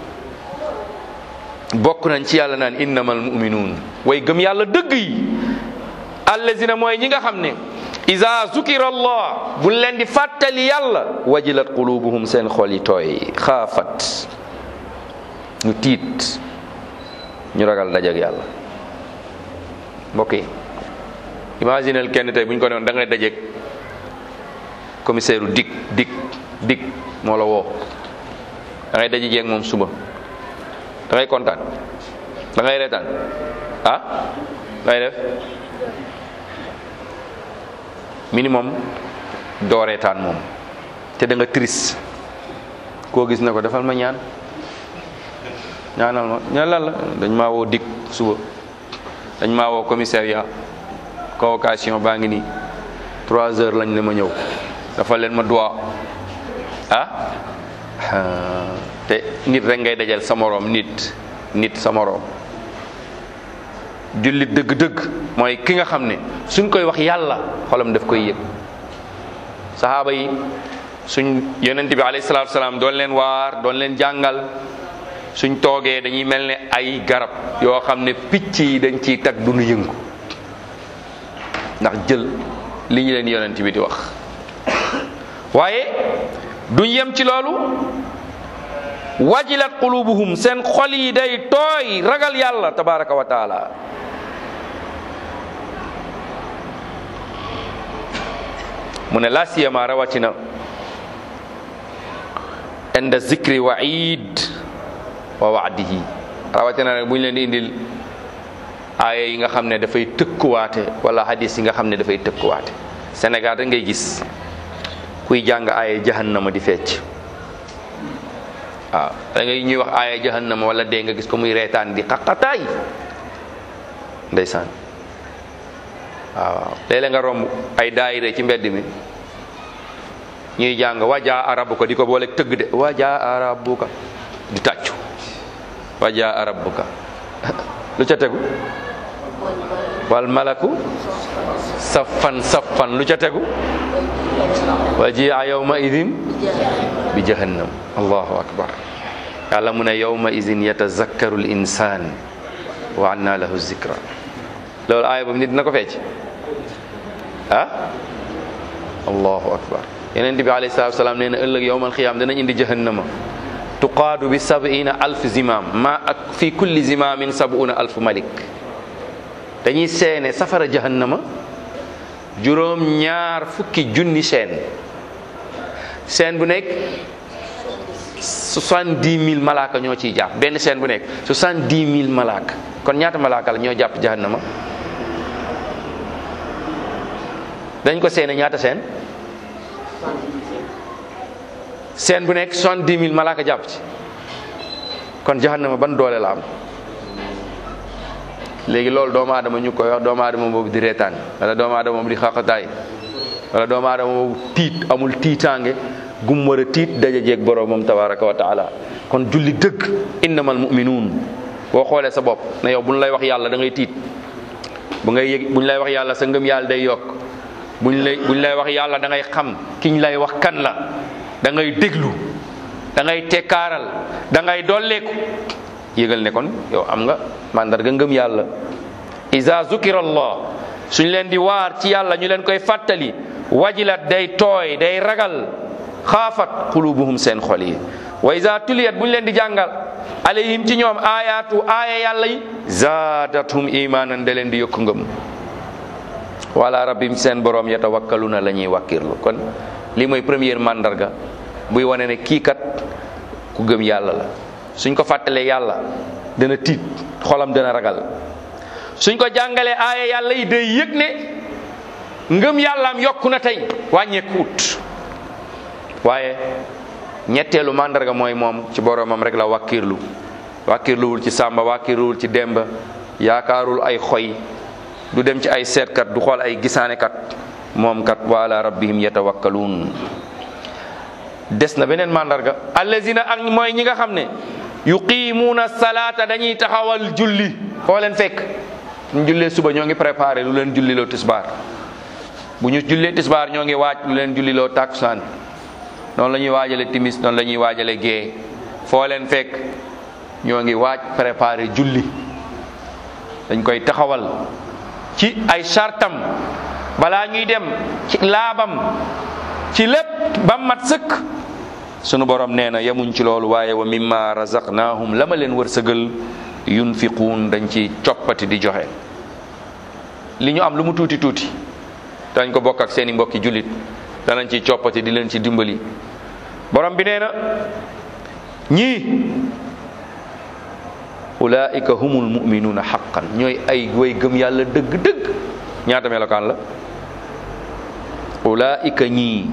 bokk nañ ci yàlla naan innamal muminuun way gëm yàlla dëgg yi allazina mooy ñi nga xam ne iza zukira allah bu leen di fàttali yàlla wajilat qulubuhum seen xol yi tooy xaafat ñu tiit ñu ragal dajak yàlla mbokk yi imaginel kenn tey bu ñu ko doon da ngay dajeek commissaire u dik dik dik moo la woo da ngay daje jeeg moom suba da ngay kontaan da ngay reetaan ah ngay def minimum doo reetaan moom te da nga triste koo gis na ko defal ma ñaan ñaanal ma ñaan lan la dañ maa woo dik suba dañ maa woo commissariat convocation baa ngi nii trois heures lañ ne ma ñëw dafa leen ma droit ah te nit rek ngay dajal sa moroom nit nit sa moroom jullit dëgg-dëgg mooy ki nga xam ne suñ koy wax yàlla xolam daf koy yëg saxaaba yi suñ yonent bi alayhi salaatu salaam doon leen waar doon leen jàngal suñ toogee dañuy mel ne ay garab yoo xam ne picc yi dañ ciy tag du nu yëngu ndax jël li ñu leen yonent bi di wax waaye duñ yem ci loolu wajilat qulubuhum seen xol yi day tooy ragal yàlla tabaraka wa taala mu ne la siyama rawatina inda zikri waid wa waadihi rawatina nag bu ñu leen di indil aaya yi nga xam ne dafay tëkkuwaate wala hadis yi nga xam ne dafay tëkkuwaate Sénégal da ngay gis kuy jàng aaya jahannama di fecc waaw da ngay ñuy wax aaya jahannama wala dee nga gis ko muy reetaan di xaqataay ndeysaan waaw léeg-léeg nga romb ay daayire ci mbedd mi ñuy jàng wajaa arabuka di ko booleeg tëgg de wajaa arabuka di tàccu wajaa arabuka lu ca tegu wal malaku saffan saffan lu ca tegu wajia yawma idin bi jahannam allahu akbar yàlla mu ne yawma idin yatazakkaru l insan wa anna lahu zikra loolu aaya boobu nit dina ko fecc ah allahu akbar yeneen bi alayhi salatu wasalaam nee na ëllëg yowmal xiyaam danañ indi jahannama tuqaadu bi sab'ina alf zimam ma ak fi kulli zimamin sab'una alf malik dañuy seene safara jahannama juróom ñaar fukki junni seen seen bu nekk soixante-dix mille malaaka ñoo ciy jàpp benn seen bu nekk soixante-dix mille malaaka kon ñaata malaaka la ñoo jàpp jahannama dañ ko seene ñaata seen seen bu nekk soixante-dix mille malaaka jàpp ci kon jahannama ban doole la am léegi loolu doomu aadama ñu koy wax doomu aadama boobu di reetaan wala doomu aadama boobu di xaqataay wala doomu aadama boobu tiit amul tiitaange gum war a tiit daja jeeg borom moom tabaraka wa taala kon julli dëgg innamal muminuun boo xoolee sa bopp ne yow bu ñu lay wax yàlla da ngay tiit bu ngay yëg bu ñu lay wax yàlla sa ngëm yàlla day yokk bu ñu lay bu ñu lay wax yàlla da ngay xam ki ñu lay wax kan la da ngay déglu da ngay tekkaaral da ngay dolleeku yëgal ne kon yow am nga mandarga ngëm yàlla iza zukira allah suñ leen di waar ci yàlla ñu leen koy fàttali wajilat day tooy day ragal xaafat qulubuhum seen xol yi wa iza tuliyat bu ñu leen di jàngal alayhim ci ñoom ayatu aaya yàlla yi zaadathum imanan da leen di yokku ngëm wala rabbim seen borom yatawakkaluna la ñuy wàkkirlu kon lii mooy première mandarga buy wane ne kii kat ku gëm yàlla la suñ ko fàttalee yàlla dana tiit xolam dana ragal suñ ko jàngalee aaya yàlla yi day yëg ne ngëm yàllaam yokku na tey wàññeekuut waaye ñetteelu màndarga mooy moom ci boromam rek la wàkkirlu wàkkirluwul ci sàmba wàkkirluwul ci demba yaakaarul ay xoy du dem ci ay seetkat du xool ay gisaanekat moom kat wa ala rabbihim yatawakkaluun des na beneen màndarga allazina ak mooy ñi nga xam ne yuqimuuna salaata dañuy taxawal julli foo leen fekk ñu jullee suba ñoo ngi préparé lu leen julliloo tisbaar bu ñu jullee tisbaar ñoo ngi waaj lu leen julliloo takkusaan noonu la ñuy waajale timis noonu la ñuy waajale gée foo leen fekk ñoo ngi waaj préparé julli dañ koy taxawal ci ay sartam balaa ñuy dem ci laabam ci lépp ba mat sëkk sunu borom nee na yemuñ ci loolu waaye wa mimma razaqnahum la ma leen wërsëgal yunfiquun dañ ci coppati di joxe li ñu am lu mu tuuti tuuti dañ ko bokk ak seeni mbokki jullit danañ ci coppati di leen ci dimbali borom bi nee na ñii ulaika humul muminuuna xaqan ñooy ay way gëm yàlla dëgg-dëgg ñaata melokaan la ulaika ñii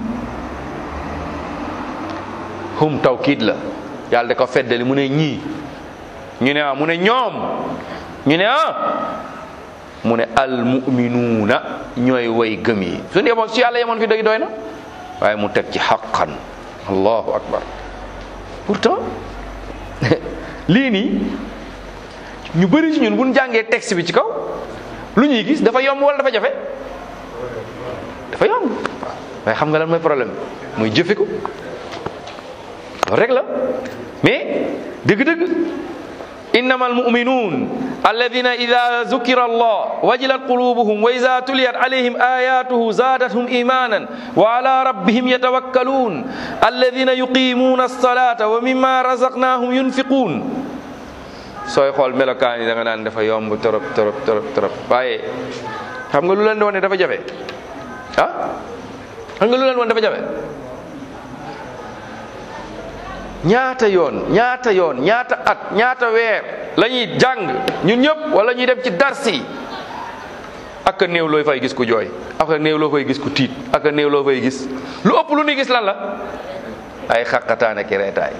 hum tawkiid la yàlla da ko feddali mu ne ñii ñu ne ah mu ne ñoom ñu ne ah mu ne al muminuuna ñooy way gëm yi suñu yemoon su yàlla yemoon fi dëgg doy na waaye mu teg ci xaqan allahu akbar pourtant lii nii ñu bëri ci ñun bu ñu jàngee texte bi ci kaw lu ñuy gis dafa yomb wala dafa jafe dafa yomb waaye xam nga lan mooy problème mooy jëfe ko loolu rek la mais dëgg-dëgg innama almuminuun alladina ida zukira allah wajilat qulubuhum wa ida tuliyat alayhim ayatuhu zaadathum imanan wa ala rabbihim yatawakkaluun alladina yuqimuuna alsalata wa mimma razaqnahum yunfiquun sooy xool melokaan yi da nga naan dafa yomb torop torop torop torop waaye xam nga lu leen di wane dafa jafe ah xam nga lu leen wane dafa jafe ñaata yoon ñaata yoon ñaata at ñaata weer la ñuy jàng ñun ñëpp wala ñuy dem ci darsi ak a néew loo fay gis ku jooy ak a néew loo fay gis ku tiit ak a néew loo fay gis lu ëpp lu ñuy gis lan la ay xaqataane ki reetaay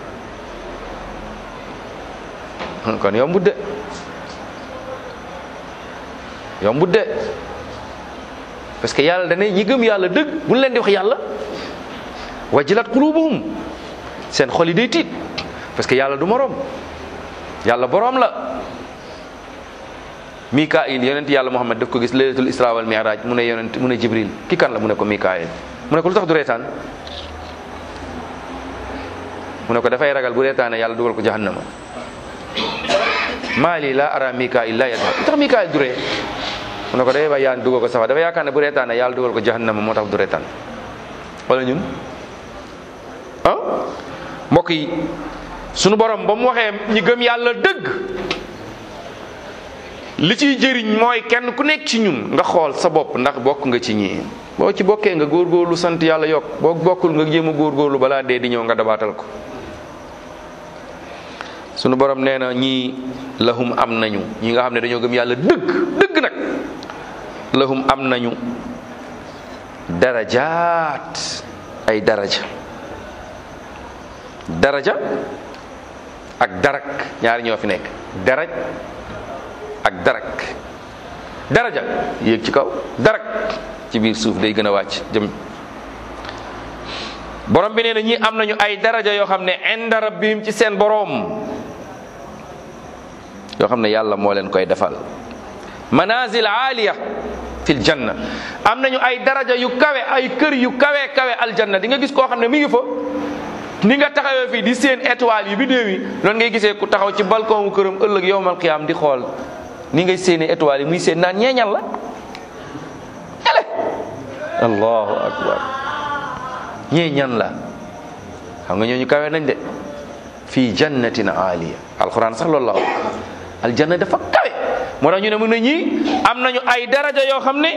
kon yombut de yombut de parce que yàlla dane ñi gëm yàlla dëgg bu leen di wax yàlla wajilat qulubuhum seen xol yi day tiit parce que yàlla du moroom yàlla boroom la mikail yonent yàlla muhammad daf ko gis laylatul isra wal mi'raj mu ne yonent mu ne jibril ki kan la mu ne ko mikail mu ne ko lu tax du reetaan mu ne ko dafay ragal bu reetaane yàlla dugal ko jahannama maali la ara mikail la yadhab lu tax mikail du ree mu ne ko day ba yaan dugal ko safa dafa yaakaar ne bu reetaane yàlla dugal ko jahannama moo tax du reetaan wala ñun ah mbokk yi sunu borom ba mu waxee ñi gëm yàlla dëgg li ciy jëriñ mooy kenn ku nekk ci ñun nga xool sa bopp ndax bokk nga ci ñii boo ci bokkee nga góorgóorlu sant yàlla yokk boo bokkul nga jéem a góorgóorlu balaa dee di ñëw nga dabaatal ko sunu borom nee na ñii lahum am nañu ñi nga xam ne dañoo gëm yàlla dëgg dëgg nag lahum am nañu darajaat ay daraja daraja ak darak ñaari ñoo fi nekk daraj ak darak daraja yéeg ci kaw darak ci biir suuf day gën a wàcc jëm borom bi nee na ñi am nañu ay daraja yoo xam ne inda rabbihim ci seen boroom yoo xam ne yàlla moo leen koy defal manazil aaliya fil janna am nañu ay daraja yu kawe ay kër yu kawe kawe aljanna di nga gis koo xam ne mi ngi fa ni nga taxawee fii di seen étoile yi bidéew yi noonu ngay gisee ku taxaw ci balcon wu këram ëllëg yowmal qiyaam di xool ni ngay séenee étoile yi muy seen naan ñeeñal la ele allahu akbar ñeeñan la xam nga ñooñu kawe nañ de fii jannatin aaliya alquran sax loolu la wax aljanna dafa kawe moo tax ñu ne mën na ñii am nañu ay daraja yoo xam ne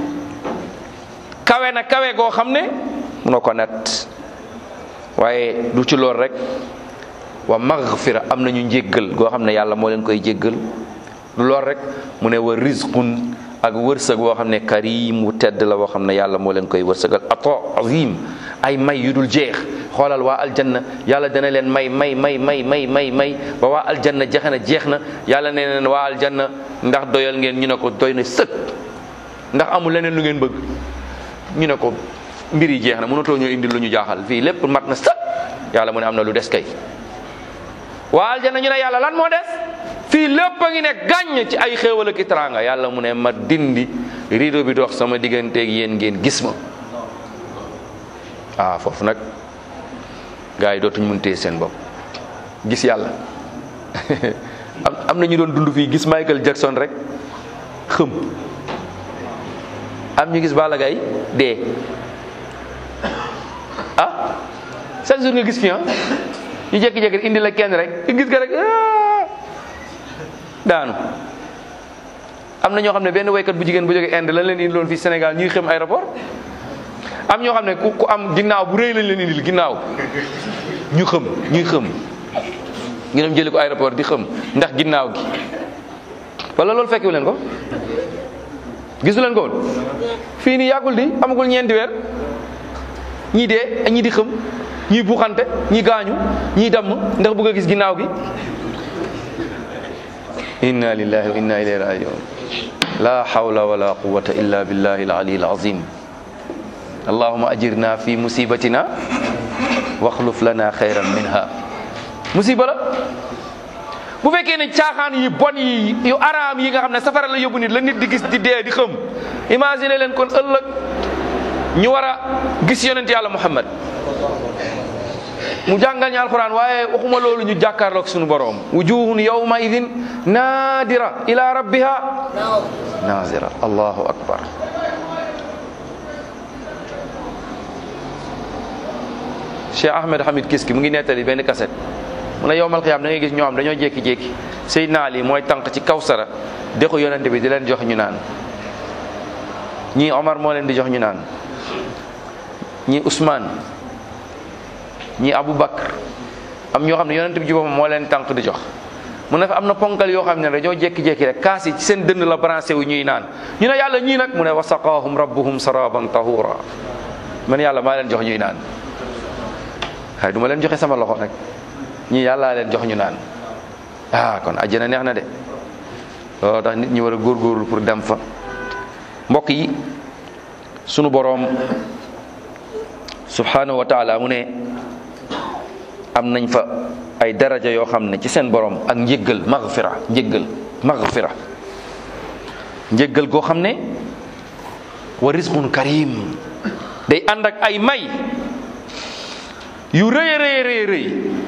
kawe na kawe goo xam ne munoo ko nat waaye du ci lool rek wa maghfira am nañu njéggal goo xam ne yàlla moo leen koy jéggal du lool rek mu ne wa rizqun ak wërsëg woo xam ne karim wu tedd la woo xam ne yàlla moo leen koy wërsëgal ato azim ay may yu dul jeex xoolal waa aljanna yàlla dana leen may may may may may may may ba waa aljanna jeex na jeex na yàlla nee leen waa aljanna ndax doyal ngeen ñu ne ko doy na sëkk ndax amul leneen lu ngeen bëgg ñu ne ko mbir yi jeex na mënatoo ñoo indi lu ñu jaaxal fii lépp mat na sëkk yàlla mu ne am na lu des kay waa aljanna ñu ne yàlla lan moo des fii lépp a ngi ne gàññ ci ay xéewal ak i teraanga yàlla mu ne ma dindi rido bi dox sama digganteeg yéen ngeen gis ma ah foofu nag gars yi dootuñ mun téye seen bopp gis yàlla am am na ñu doon dund fii gis Michael Jackson rek xëm am ñu gis Balla Gaye dee ah chaque jour nga gis fi ah ñu jékki-jékki indi la kenn rek nga gis nga rek daanu am na ñoo xam ne benn waykat bu jigéen bu jógee Inde lañ leen indi loon fii Sénégal ñuy xem aéroport am ñoo xam ne ku ku am ginnaaw bu rëy lañ leen indil ginnaaw ñu xëm ñuy xëm ñu dem jëli ko aéroport di xëm ndax ginnaaw gi wala loolu fekkiwu leen ko gisu leen ko woon fii nii yàggul di amagul ñeenti weer ñii dee ñii di xëm ñii buuxante ñii gaañu ñii damm ndax bëgg a gis ginnaaw gi inna lillahi wa inna ilayhi rajiun la hawla wala quwwata illa billahi al-ali al-azim allahumma ajirna fi musibatina waxluf lana xayran minha musiba la bu fekkee ne caaxaan yi bon yi yu araam yi nga xam ne safara la yóbbu nit la nit di gis di dee di xëm imagine leen kon ëllëg ñu war a gis yonent yàlla muhammad mu jàngal ñu alquran waaye waxuma loolu ñu jàkkaarloog suñu borom wujuhun yawma idin nadira ila rabbiha nazira allahu akbar Cheikh Ahmed Hamid Kiski mu ngi nettali benn kaset mu ne yowmal xiyaam da ngay gis ñoo xam dañoo jékki-jékki Seydina Ali mooy tànk ci kawsara dexu yonente bi di leen jox ñu naan ñii Omar moo leen di jox ñu naan ñii Ousmane ñii Aboubacar am ñoo xam ne yonent bi ci boppam moo leen tànk di jox mu ne fa am na ponkal yoo xam ne dañoo jékki-jékki rek kaas yi ci seen dënn la branché wu ñuy naan ñu ne yàlla ñii nag mu ne wa saqaahum rabbuhum saraban tahura man yàlla maa leen jox ñuy naan waaye du ma leen joxe sama loxo nag ñii yàllaa leen jox ñu naan ah kon àjjana neex na de loolu tax nit ñi war a góorgóorlu pour dem fa mbokk yi sunu boroom subhanahu wa taala mu ne am nañ fa ay daraja yoo xam ne ci seen borom ak njëggal maghfira njëggal maghfira njëggal goo xam ne wa rizqun karim day ànd ak ay may yu rëy a rëy rëy rëy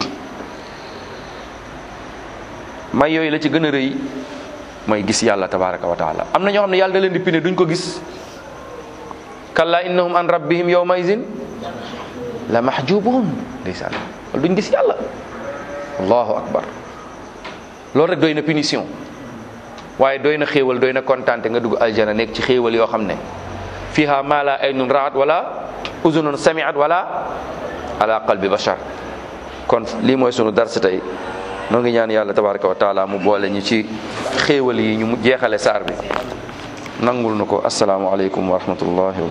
may yooyu la ci gën a rëy mooy gis yàlla tabaraka wa taala am na ñoo xam ne yàlla da leen di pine duñ ko gis kalla innahum an rabbihim yawma izin la mahjubun ndeysaan wala duñ gis yàlla allahu akbar loolu rek doy na punition waaye doy na xéewal doy na kontaante nga dugg aljana nekk ci xéewal yoo xam ne fiha ma la aynun raat wala uzunun samiat wala ala qalbi bashar kon lii mooy sunu dars tey noo ngi ñaan yàlla tabaraka wa taala mu boole ñu ci xéewal yi ñu jeexale saar bi nangul na ko asalaamu aleykum wa rahmatullahi wa